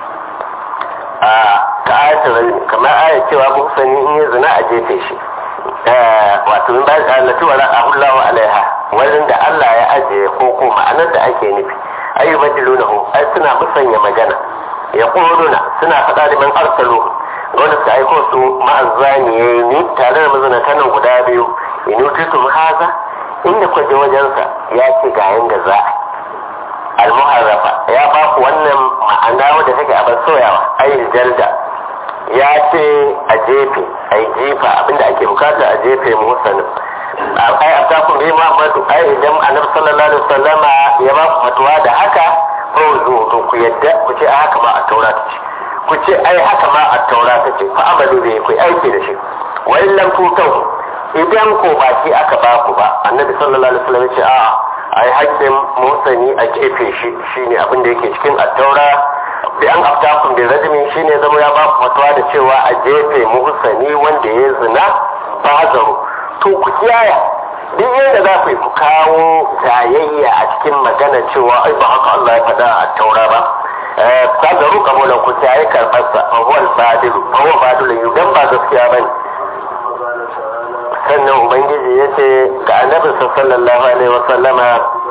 a ta ayatul kamar ayat cewa ku sani in yi zina a jefe shi wato min bayan allati wa ra'ahullahu alaiha wajen da Allah ya ajiye ko ko ma'anar da ake nufi ayyubadilunahu ai suna musanya magana ya ƙoruna suna faɗa da man arsalu wanda suka aiko su ma'azzaniyayi ne tare da mazinata nan guda biyu in utitum haza inda kwaje wajensa ya ce ga yanda za a almuharrafa ya ba ku wannan ma'ana wadda take a soyawa ayin jalda ya ce a jefe a yi jefa abinda ake bukata a jefe musanin ai a takun bi muhammadu ai idan annabi sallallahu alaihi wasallama ya ba ku fatuwa da haka ko zo to ku yadda ku ce haka ma a taura ta ce ku ce ai haka ma a taura ta ce fa amalu da ku aiki da shi wa in lam tutau idan ko ba shi aka ba ku ba annabi sallallahu alaihi wasallam ya ce a ai hakkin musani a kefe shi shine abin da yake cikin at-taura bi an aftakum bi rajmin shine zama ya ba ku fatuwa da cewa a jefe muhsani wanda ya zina ba hazaru to ku kiyaya duk yadda za ku yi ku kawo jayayya a cikin magana cewa ai ba haka Allah ya faɗa a taura ba hazaru kamulan ku kiyaye karɓarsa fa huwa al-badilu fa huwa badilu dan ba gaskiya bane sannan ubangiji ya ce ga annabi sallallahu alaihi wasallama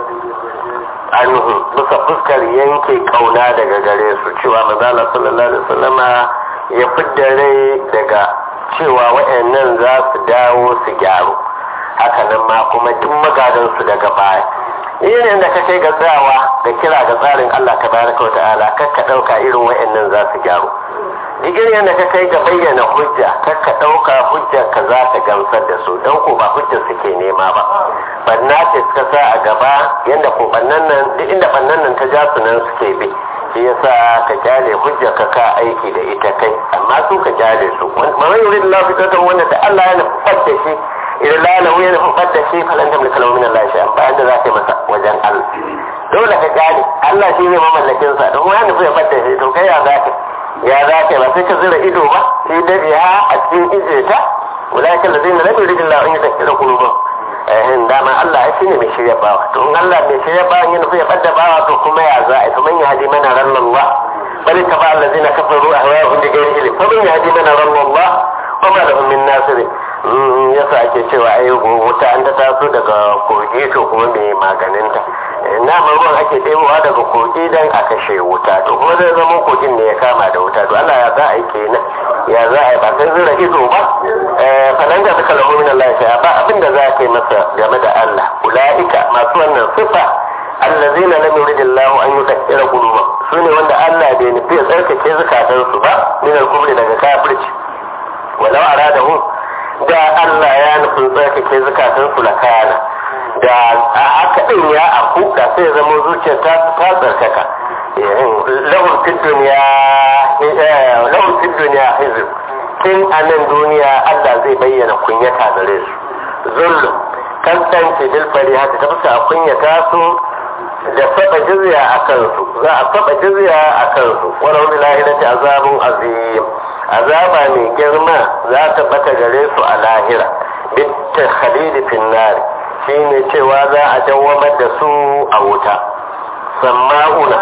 anhu bisa fuskar yanke kauna daga gare su cewa manzala sallallahu alaihi wasallama ya fidda rai daga cewa wayannan za su dawo su gyaru hakanan ma kuma duk magadan su daga baya irin da ka kai ga tsayawa da kira ga tsarin Allah tabaraka wa ta'ala kar ka dauka irin wayannan za su gyaru duk irin da ka kai ga bayyana hujja kar ka dauka hujjar ka za ta gamsar da su don ko ba hujjar suke nema ba banna ce suka sa a gaba yanda ko bannan nan duk inda bannan nan ta ja su nan suke bi shi yasa ka kyale hujjar ka ka aiki da ita kai amma su ka kyale su man yurid Allah fitatan wanda da Allah ya nufar da shi idan lalahu ya nufar da shi falan tamlika lahu min Allah shay'an ba inda za ka yi masa wajen Allah dole ka kyale Allah shi ne mamallakin sa don wani nufi ya fadda shi to kai ya za ka ya za ka ba sai ka zira ido ba sai dade ha a cikin ije ta walakin da zai na labi rijin la'un ya tafi da kulubun ehin dama Allah ya shine mai shirya bawa to in Allah mai shirya bawa ya nufi ya fadda bawa to kuma ya za a kuma ya hadi mana ran Allah bal ta ba allazina kafaru ahwa'ahum bi ghairi ilm fa man yahdi mana ran Allah wa ma lahum min nasir yasa ake cewa ai wuta an ta taso daga kogi to kuma mai maganinta na ruwan ake ɗebowa daga kogi don a kashe wuta to kuma zai zama kogin ne ya kama da wuta to Allah ya za a yi kenan ya za a yi ba sai zira ido ba falan da suka lahu min Allah ya ba abin da za ka yi masa game da Allah ulaika masu wannan sifa allazina lam yuridillahu an yukaffira quluba sune wanda Allah bai nufi ya tsarkake zukatansu ba min al-kufri daga kafirci walau aradahu da Allah ya nufin tsarkake zukatansu la kana da a haka din ya aku da sai ya zama zuciyar ta ta tsarkaka lahum fid dunya lahum fid dunya hizb tun a nan duniya Allah zai bayyana kunyata gare su zullu kasance bil fariha ta tafsa a kunyata su da saba jizya a kansu za a saba jizya a kansu wala wani lahirati azabun azim azaba mai girma za ta bata gare su a lahira bitta khalidi fin nari shine cewa za a dawamar da su a wuta samma'una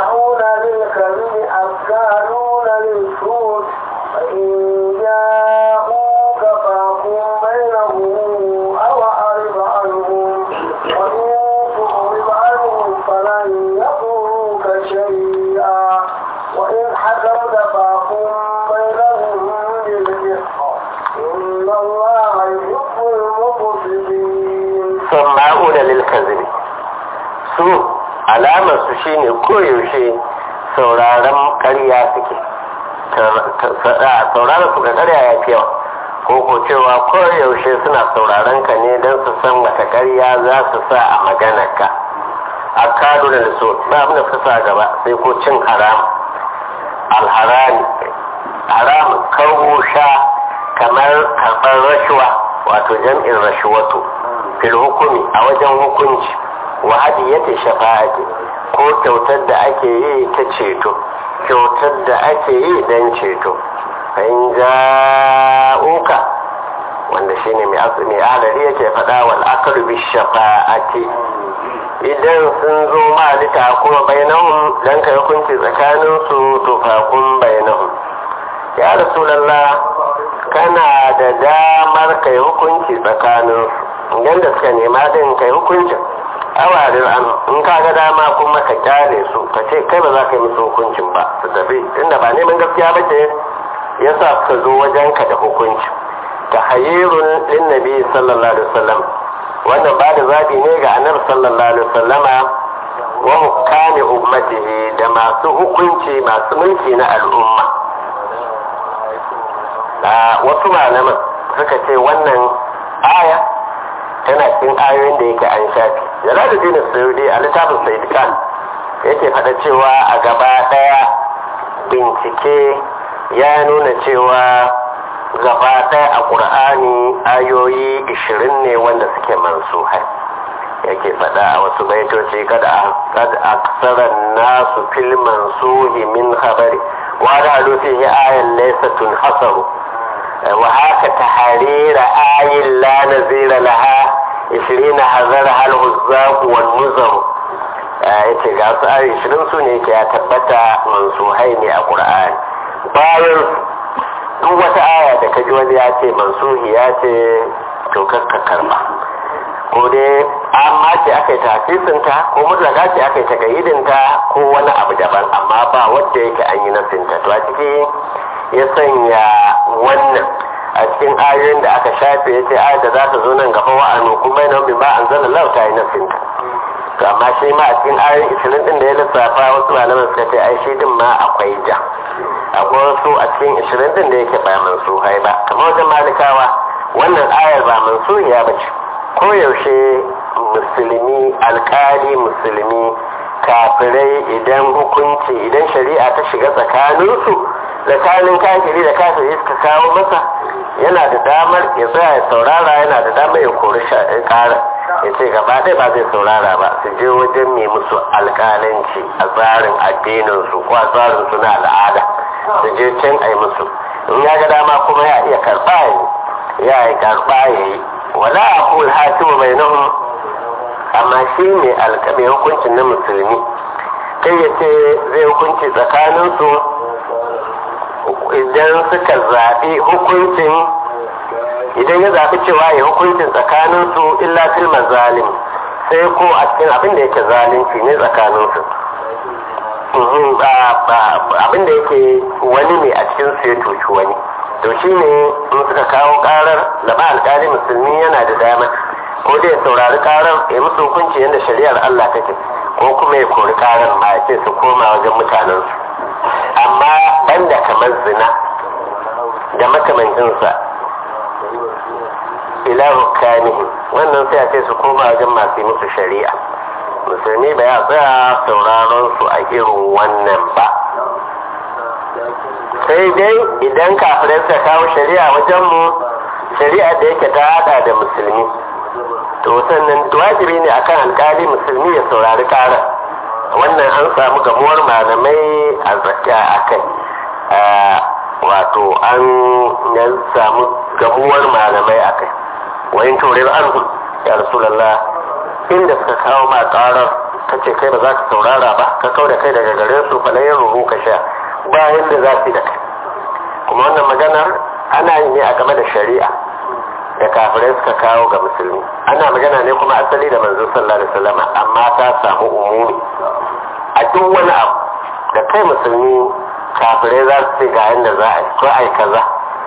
sama'una lil kazibi su alamar su shine koyaushe sauraron karya suke sauraron su ga karya ya fi yawa ko ko cewa koyaushe suna sauraron ka ne don su san wata karya za su sa a maganarka a kado da so ba abin da suka sa gaba sai ko cin haram alharami haram karbo sha kamar karɓar rashuwa wato jam'in rashuwatu fil hukumi a wajen hukunci wa hadiyati shafa'ati ko kyautar da ake yi ta ceto kyautar da ake yi don ceto in ja'uka wanda shine mai asali adari yake faɗa wal aklu bi shafa'ati idan sun zo ma lita kuma bainahum dan kai hukunci tsakanin su to fa kun bainahum ya rasulullah kana da damar kai hukunci tsakanin su idan da suka nema din kai hukuncin awarin an in ka ga dama kuma ka kyale su ka ce kai ba za ka yi musu hukuncin ba su tafi inda ba neman gaskiya ba ce ya sa suka zo wajen ka da hukunci ta hayyirun lin nabi sallallahu alaihi wasallam wannan ba da zaɓi ne ga annabi sallallahu alaihi wasallama wa hukami ummatihi da masu hukunci masu mulki na al'umma wasu malaman suka ce wannan aya tana cikin ayoyin da yake an shafi jalaluddin suyudi a littafin said khan yake faɗa cewa a gaba ɗaya bincike ya nuna cewa gaba ɗaya a ƙur'ani ayoyi 20 ne wanda suke mansuhai yake faɗa a wasu baitoci kada aksaran nasu fil mansuhi min habari wa da fihi ayan laysatun hasaru wa haka ta harira ayin la nazira laha ishirina hazar hal huzzaku wal muzaru ya ce ga su ayi ishirin su ne ke ya tabbata mansuhai ne a ƙur'ani bayan duk wata aya da ka ji wani ya ce mansuhi ya ce to kakka karba ko dai amma ce aka yi tafisinta ko mutlaka ce aka yi tagayidinta ko wani abu daban amma ba wadda yake an yi nasinta to a ciki ya sanya wannan a cikin ayoyin da aka shafe ya ce ayar da za ta zo nan gaba wa'anu kuma yana bin ba an zana lau ta yi nasinta to amma shi ma a cikin ayoyin ishirin din da ya lissafa wasu malaman suka ce ai shi din ma akwai ja akwai wasu a cikin ishirin din da yake ba mansuhai ba kamar wajen malikawa wannan ayar ba mansuhiya ba ce koyaushe musulmi alkali musulmi kafirai idan hukunci idan shari'a ta shiga tsakaninsu tsakanin kafiri da kafiri suka kawo masa yana da damar ya tsaya ya saurara yana da damar ya kori ƙara ya ce gaba ɗaya ba zai saurara ba su je wajen mai musu alƙalanci a tsarin addininsu ko a tsarin su na al'ada su je can a yi musu in ya ga dama kuma ya iya karɓa ya yi karɓa ya yi wala a kul hatimu mai nahun amma shi ne alƙabe hukuncin na musulmi kai ya ce zai hukunci tsakaninsu idan suka zaɓi hukuncin idan ya zaɓi cewa ya hukuncin tsakaninsu illa fil mazalim sai ko a cikin abin da yake zalunci ne tsakaninsu abin da yake wani ne a cikin su ya tuci wani to shi ne in suka kawo karar da ba alkali musulmi yana da dama ko da ya saurari karar ya musu hukunci yadda shari'ar Allah take ko kuma ya kori karar ma ya ce su koma wajen mutanensu amma banda kamar zina da makamancinsa ila rukanihi wannan sai a ce su koma wajen masu musu shari'a musulmi ba ya tsaya sauraron su a irin wannan ba sai dai idan kafirai suka kawo shari'a wajen mu shari'a da yake ta hada da musulmi to sannan wajibi ne akan alkali musulmi ya saurari karar wannan an samu gamuwar malamai a zakka a kai wato an samu gamuwar malamai a kai wayin turin anhu ya rasulallah inda suka kawo ma karar ka ce kai ba za ka saurara ba ka kau da kai daga gare su fa yin ruhu ka sha bayan da za su da kai kuma wannan maganar ana yi ne a game da shari'a da kafirai suka kawo ga musulmi ana magana ne kuma asali da manzo sallallahu alaihi wasallam amma ta samu umumi a duk wani abu da kai musulmi kafirai za su ce ga yadda za a yi ko ai kaza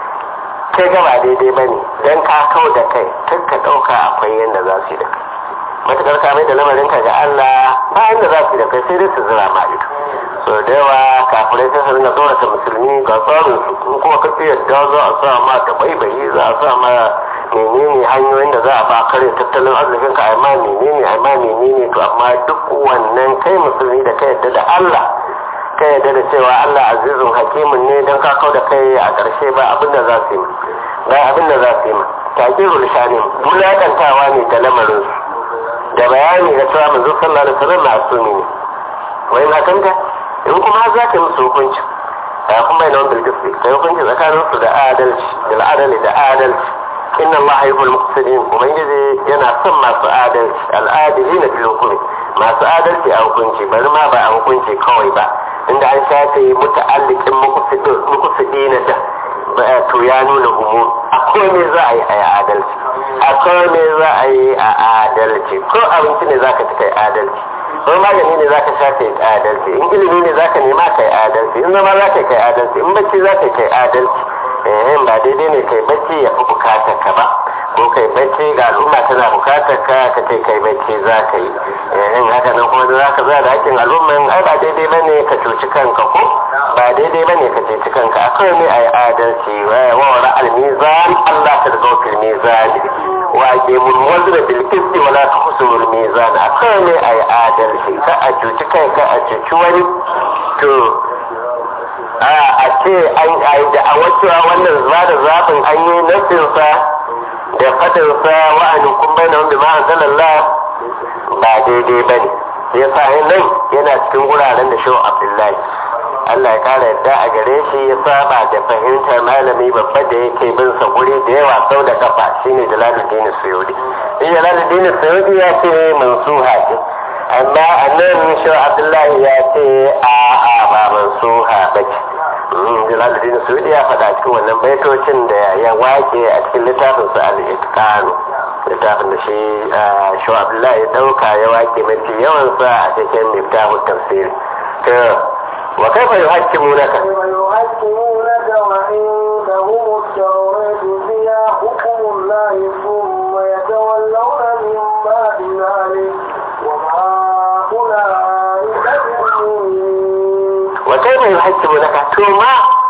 kai gaba daidai bane dan ka kau da kai tun ka dauka akwai yadda za su yi da kai matukar ka mai da lamarin ka ga Allah ba yadda za su yi da kai sai dai su zira ma ido so da yawa kafirai sai su ringa tsorata musulmi ga tsarin su kuma ka ce yadda za a sa ma ta baibayi za a sa ma menene hanyoyin da za a ba kare tattalin arzikin ka amma menene amma menene to amma duk wannan kai musulmi da kai yadda da Allah ka yadda da cewa Allah azizun hakimin ne don ka kau da kai a ƙarshe ba abin da za su yi ba abin da za su yi ma takirul shanin bulakantawa ne da lamarin su da bayani da cewa manzo sallallahu alaihi wasallam masumi ne wai hakanta in kuma za ka musu hukunci ya kuma yana wanda gaske kai hukunci tsakanin su da adalci da adali da adalci inna allaha yuhibbul muqsitin ubangiji yana son masu adalci al'adilina fil hukmi masu adalci a hukunci bari ma ba a hukunci kawai ba inda an shafe muta'alliqin muqsidina da to ya nuna umum akwai ne za a yi a adalci akwai ne za a yi a adalci ko abinci ne za ka ci kai adalci ko magani ne za ka sha kai adalci in ilimi ne za ka nema kai adalci in zama za ka kai adalci in bacci za ka kai adalci eh ba daidai ne kai bacci ya fi bukatar ka ba ko kai bacci ga al'umma tana bukatar ka ka ce kai bacci za ka yi eh haka nan kuma za ka za da hakkin al'umman ai ba daidai ba ne ka cuci kanka ko ba daidai ba ne ka cuci kanka akwai ne a yi adalci wa wara al-mizan Allah ta daga fil mizan wa ke mun wazra bil qisti wala tuhsul mizan akwai ne a yi adalci ka a cuci kai ka a cuci wani to a ce an yi da a wacewa wannan zuwa da zafin an yi nasinsa da fadinsa wa'anin kun bai na wanda ma'an zalallah ba daidai ba ne ya sa nan yana cikin wuraren da shi abdullahi Allah ya kara yadda a gare shi ya saba da fahimtar malami babba da yake bin sa guri da yawa sau da kafa shine Jalaluddin Suyudi in Jalaluddin Suyudi ya ce mansuha ce amma annan shi Abdullahi ya ce a a ba mansuha ba ce Jalaluddin Suyudi ya faɗa cikin wannan baitocin da ya wake a cikin littafin sa al-Itqanu littafin da shi shi Abdullahi ya dauka ya wake mafi yawan sa a cikin littafin tafsiri وكيف يحكمونك ويحكمونك وعندهم التوراة فيها حكم الله ثم يتولون من بعد ذلك وما أولئك بالمؤمنين وكيف يحكمونك ثم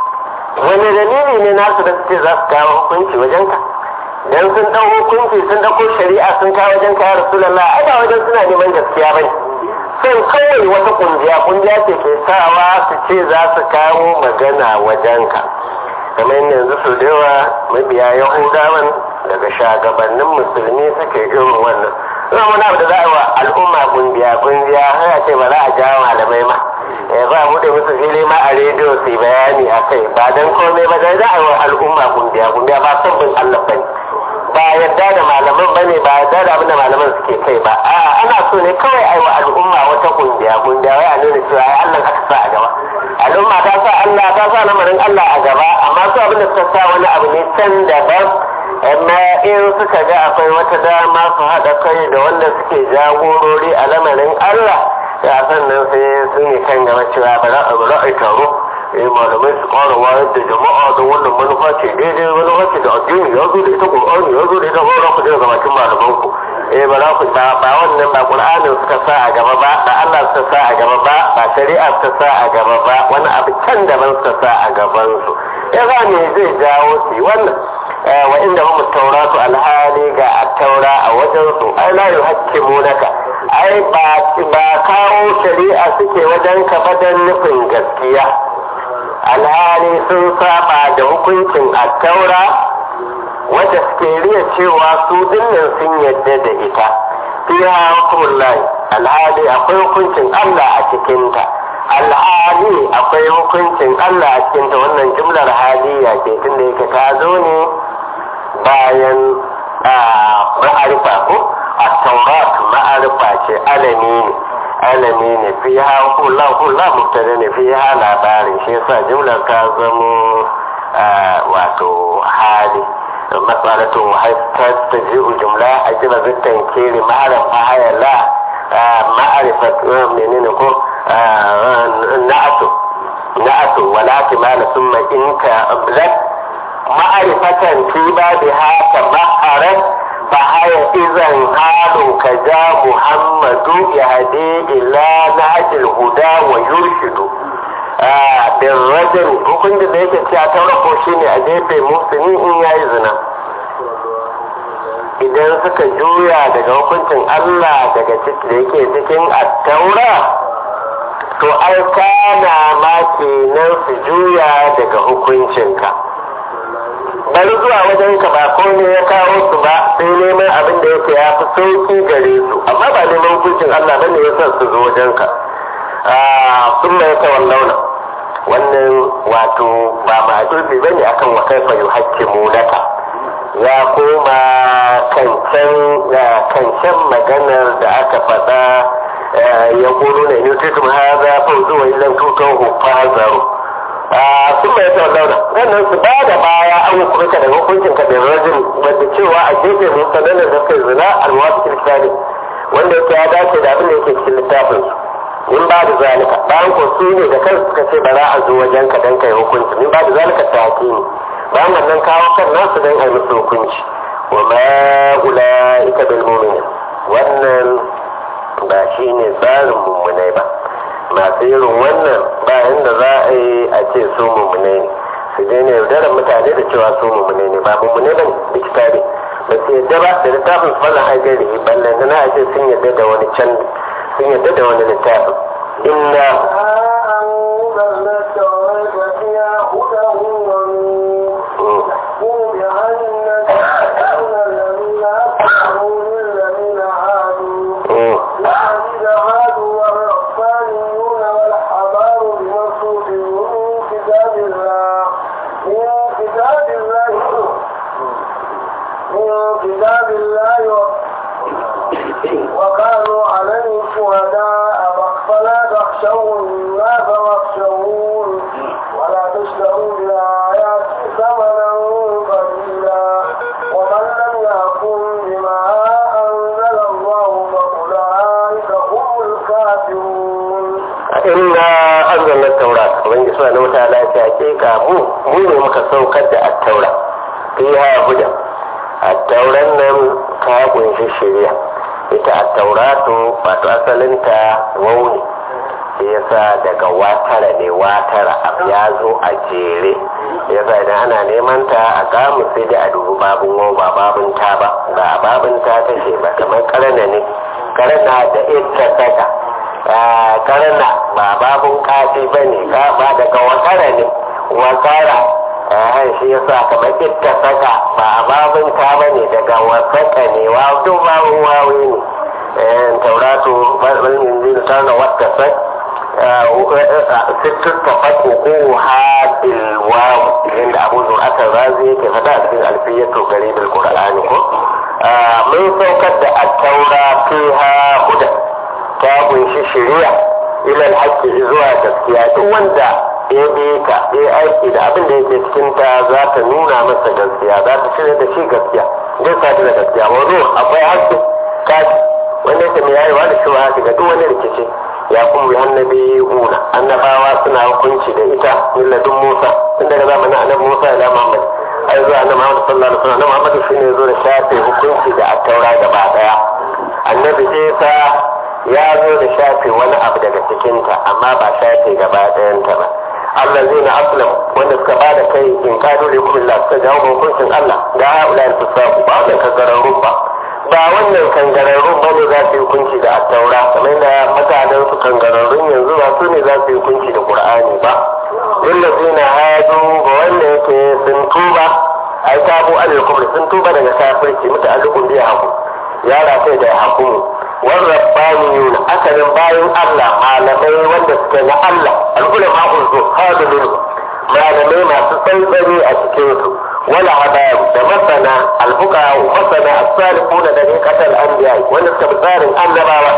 wani dalili ne nasu da suke za su kawo hukunci wajenka dan sun dau hukunci sun dauko shari'a sun kawo wajenka ya rasulullah ai ba wajen suna neman gaskiya bane sai kawai wata kungiya kungiya ce ke sawa su ce za su kawo magana wajenka kamar yanzu su da yawa mabiya yahudawan daga shagabannin musulmi suke irin wannan zama wani abu da za a yi wa al'umma kungiya kungiya haya ce ba za a jawo malamai ma ya ba mu da musu fili ma a rediyo su bayani a kai ba don komai ba dan za a yi wa al'umma kungiya kungiya ba son bin allah bane ba yadda da malaman bane ba yadda da abinda malaman suke kai ba a'a ana so ne kawai ai wa al'umma wata kungiya kungiya wai a nuna cewa ai Allah aka sa a gaba al'umma ta sa Allah ta sa lamarin Allah a gaba amma su abinda suka sa wani abu ne can daban amma in suka ga akwai wata dama su haɗa kai da wanda suke jagorori a lamarin Allah ya sannan sai sun yi kan gaba cewa ba za a taro eh malamai su ƙara wayar da jama'a da wannan manufa ce daidai manufa ce da addini ya zo da ita ƙur'ani ya zo da ita ƙwarar ku daga bakin malaman ku eh ba za ku ba ba wannan ba ƙur'anin suka sa a gaba ba ba Allah suka sa a gaba ba ba shari'a suka sa a gaba ba wani abu can daban suka sa a gaban su ya za ne zai jawo su wannan wa inda mu tauratu alhali ga taura a wajen su ai la yuhakkimunaka ai ba ba kawo shari'a suke wajen ka badan nufin gaskiya alhali sun saba da hukuncin attaura wadda suke riya cewa su dinnan sun yadda da ita fiha hukumullahi alhali akwai hukuncin Allah a cikinta alhali akwai hukuncin Allah a cikinta wannan jumlar haliya ce tunda yake ta zo ne bayan ma'arifa ko at-taurat ma'arifa ce alami ne alami ne fi ha kula kula mubtada ne fi ha labarin shi yasa jumlar ta zamo wato hali matsalatun haifar ta ji'u jumla a jira zittan kiri ma'arifa hayala ma'arifa menene ko na'atu na'atu wala timala summa inka ablat ma'arifatan fi babiha tabaharat فهي إذا حال كجا محمد يهدي إلى نهج الهدى ويرشد بالرجل hukuncin da yake cewa ta rako shi ne a jefe musulmi in ya yi zina idan suka juya daga hukuncin Allah daga da yake cikin attaura to ai kana ma kenan su juya daga hukuncinka bari zuwa wajen ka ba ko ne ya kawo su ba sai neman abin da yake ya fi sauki gare su amma ba neman hukuncin Allah ba ne ya sa su zo wajen ka sun mai ta wallauna wannan wato ba ma dulbi ba ne akan wa kaifa yu hakki mulaka ya koma kancan kancan maganar da aka faɗa ya kuro ne ne tutum haza fa zuwa illan tutan hufazaru sun mai ta launa wannan su ba da baya an hukunta da hukuncin ka da rajin wadda cewa a gefe mun sanar da suka zina alwasu kiristani wanda yake ya dace da abin da yake cikin littafin su in ba da zalika bayan ko su ne da kansu suka ce ba za a zo wajen ka dan kai hukunci in ba da zalika ta hakimi bayan wannan kawo kan nasu dan ai musu hukunci wa ma ulaika bil mu'minin wannan ba shine tsarin mummunai ba masu irin wannan bayan da za a yi a ce su mummune ne su je ne yaudarar mutane da cewa su mummune ne ba mummune ba da kitabi ba su yadda ba da littafin su fallan hajjari ballan na a ce sun yadda da wani can sun yadda da wani littafin inna أنزلنا التوراة فيها هدى ونور يحكم بها النبيون الذين أسلموا للذين هادوا الذين هادوا والربانيون والحبار بما صوفوا وكانوا عليه شهداء فلا تخشوا الناس واخشون ولا تشتروا بآياتي ثمنا قليلا ومن لم يحكم بما أنزل الله فأولئك هم الكافرون inna anzalna at-taurat ubangiji subhanahu wataala ya ce hakika mu mu ne muka saukar da at-taura fiha huda at-tauran nan ta kunshi shari'a ita at-tauratu wato asalinta wauni shi yasa daga watara ne watara abu ya zo a jere yasa idan ana neman ta a kamu sai dai a dubi babun wau ba babun ta ba ba babun ta take ba kamar karana ne karana da ita saka karna ba babun kafi ba ne ba daga wakara ne wakara shi yasa kamar ita saka ba babun ta ba ne daga wasaka ne wa duk babun wawi ne tauratu balmin zai ta da wata sak sittin tafaku ko hadil waw inda abu zur'atar razi yake fada a cikin alfiyatu garibul qur'ani ko mun saukar da at-taura fiha huda ta kunshi shari'a ilal haƙƙi zuwa gaskiya duk wanda ya bi ka ya aiki da abin da yake cikin ta za ta nuna masa gaskiya za ta shirya da shi gaskiya zai sa da gaskiya wani akwai haƙƙi kashi wanda yake mai yayewa da shi haka ga duk wani rikici ya kuma annabi una annabawa suna hukunci da ita milladun musa tun daga zamanin annabi musa ila muhammad ai zuwa annabi muhammad sallallahu alaihi wasallam muhammad shine zo da shafe hukunci da attaura gaba daya annabi isa ya zo da shafe wani abu daga cikinta amma ba shafe gaba ɗayanta ba Allah zai na aslam wanda suka ba da kai in kado da kuma Allah suka jawo hukuncin Allah da haula ya fusaku ba wannan kangararrun ba ba wannan kangararrun ba ne za su yi hukunci da attaura kamar da mutanen su kangararrun yanzu ba su ne za su yi hukunci da Qur'ani ba illa zai na hadu ga wanda yake sun tuba ai tabu alil kubri sun tuba daga kafirci muta'alliqun bi haku ya rafe da hakumu والربانيون أكل باين الله malamai wanda suke na Allah al'ulama uzu hadu minhu malamai masu tsantsani a cikin su wala hadayu da masana alfuka masana as-salihu da dare katal anbiya wanda suka bi tsarin annabawa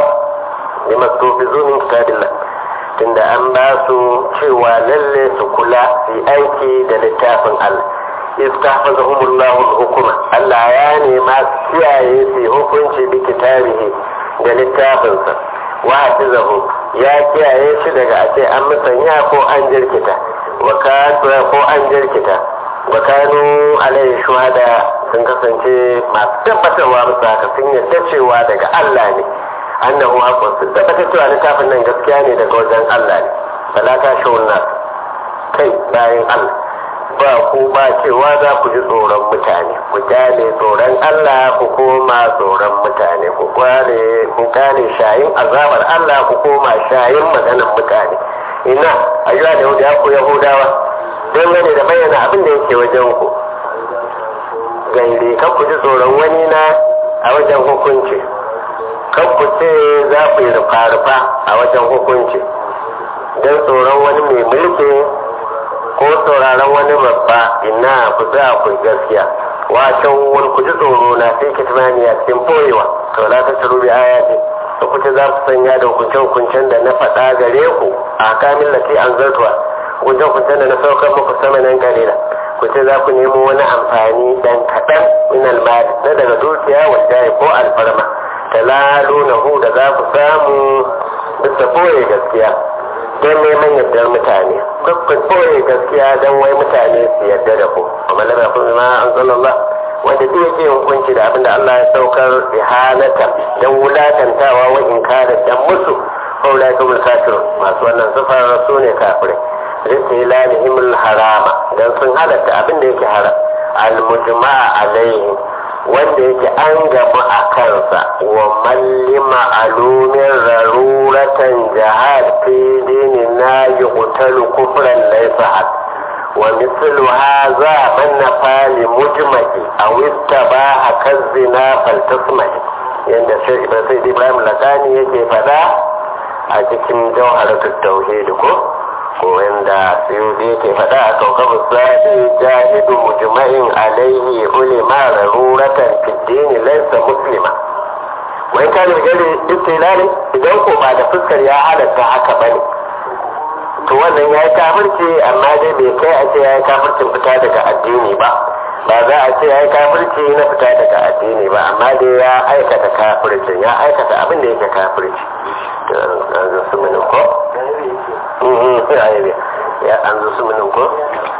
ne masu fi zumin kitabillah tunda an ba su cewa lalle su kula su aiki da littafin Allah istahfazahumullahu al-hukuma Allah ya nema su kiyaye su hukunci bi kitabihi da littafinsa wa hafizahu ya kiyaye shi daga a ce an musanya ko an jirkita wa ko an jirkita wa kanu alaihi shuhada sun kasance masu tabbatarwa musu haka sun yadda cewa daga Allah ne annahu haqqun sun tabbatar cewa littafin nan gaskiya ne daga wajen Allah ne fala ta shawunna kai bayan Allah ba ku ba cewa za ku ji tsoron mutane ku kyale tsoron Allah ku koma tsoron mutane ku kware ku kare shayin azabar Allah ku koma shayin maganar mutane ina ayyuka da yahudawa ku yahudawa don gane da bayyana abin da yake wajen ku gaire kan ku ji tsoron wani na a wajen hukunci kan ku ce za ku yi rufa-rufa a wajen hukunci don tsoron wani mai mulki ko sauraron wani babba ina ku za ku gaskiya wacan wani ku ji tsoro na sai ki tunani a cikin boyewa to la ta turu bi ayati da kuce za su sanya da hukunce-hukuncen da na faɗa gare ku a kamin lati an zartuwa hukunce-hukuncen da na saukar muku sama nan kalila ku ce za ku nemo wani amfani dan kaɗan min almali na daga dukiya wadda ko alfarma talalu na hu da za ku samu bisa boye gaskiya don neman yardar mutane kuka koye gaskiya don wai mutane su yarda da ku amma lam yakun ma anzalallah wanda duk yake hukunci da abinda Allah ya saukar ihanata don wulakantawa wa inkara dan musu faulai kuma kafir masu wannan sufar su ne kafirai ristilalihim harama dan sun halatta abinda yake haram al-mujma'a alaihim wanda yake an gama a kansa wa mallima alumin raruratan jihar fi dini na yi hutalu kufran laisa had wa mislu haza man nafali mujma'i a wista ba a kan zina faltasmai yadda sai ibrahim lakani yake fada a cikin jawharatul tauhid ko ko wanda suyudi yake faɗa a kaukabu sadi jahidu mujma'in alaihi ulima raruratan fiddini laysa muslima wa wani kanin gari istilali idan ko ba da fuskar ya halatta haka bane to wannan ya yi kafirci amma dai bai kai a ce ya yi kafircin fita daga addini ba ba za a ce ya yi kafirci na fita daga addini ba amma dai ya aikata kafircin ya aikata abin da yake kafirci an zo su minin ko? ya an zo su minin ko?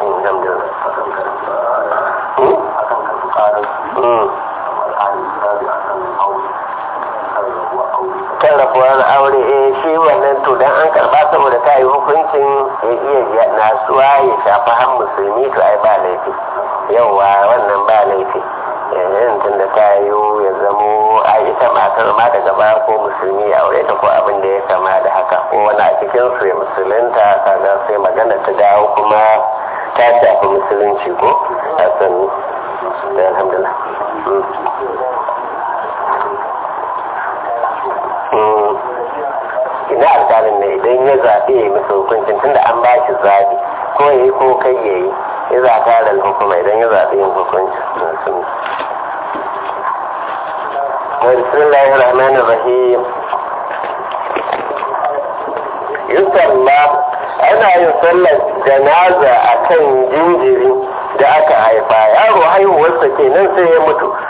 kan rafuwar aure eh shi wannan to dan an karba saboda ta yi hukuncin ya iya nasuwa ya shafi har musulmi to ai ba laifi yauwa wannan ba laifi yanzu tun da ta yi ya zamo a ita matar ma daga baya ko musulmi ya aure ta ko abin da ya kama da haka ko wani a cikin su ya musulunta kaga sai magana ta dawo kuma ta shafi musulunci ko a sannu da alhamdulillah ina alƙalin ne idan ya zaɓe ya masa hukuncin tunda an ba shi zaɓi ko ya yi ko kai ya yi ya zaɓa da hukuma idan ya zaɓe yin hukuncin sun بسم الله الرحمن الرحيم يصلى ana yin sallar janaza a kan jinjiri da aka haifa yaro haihuwarsa kenan sai ya mutu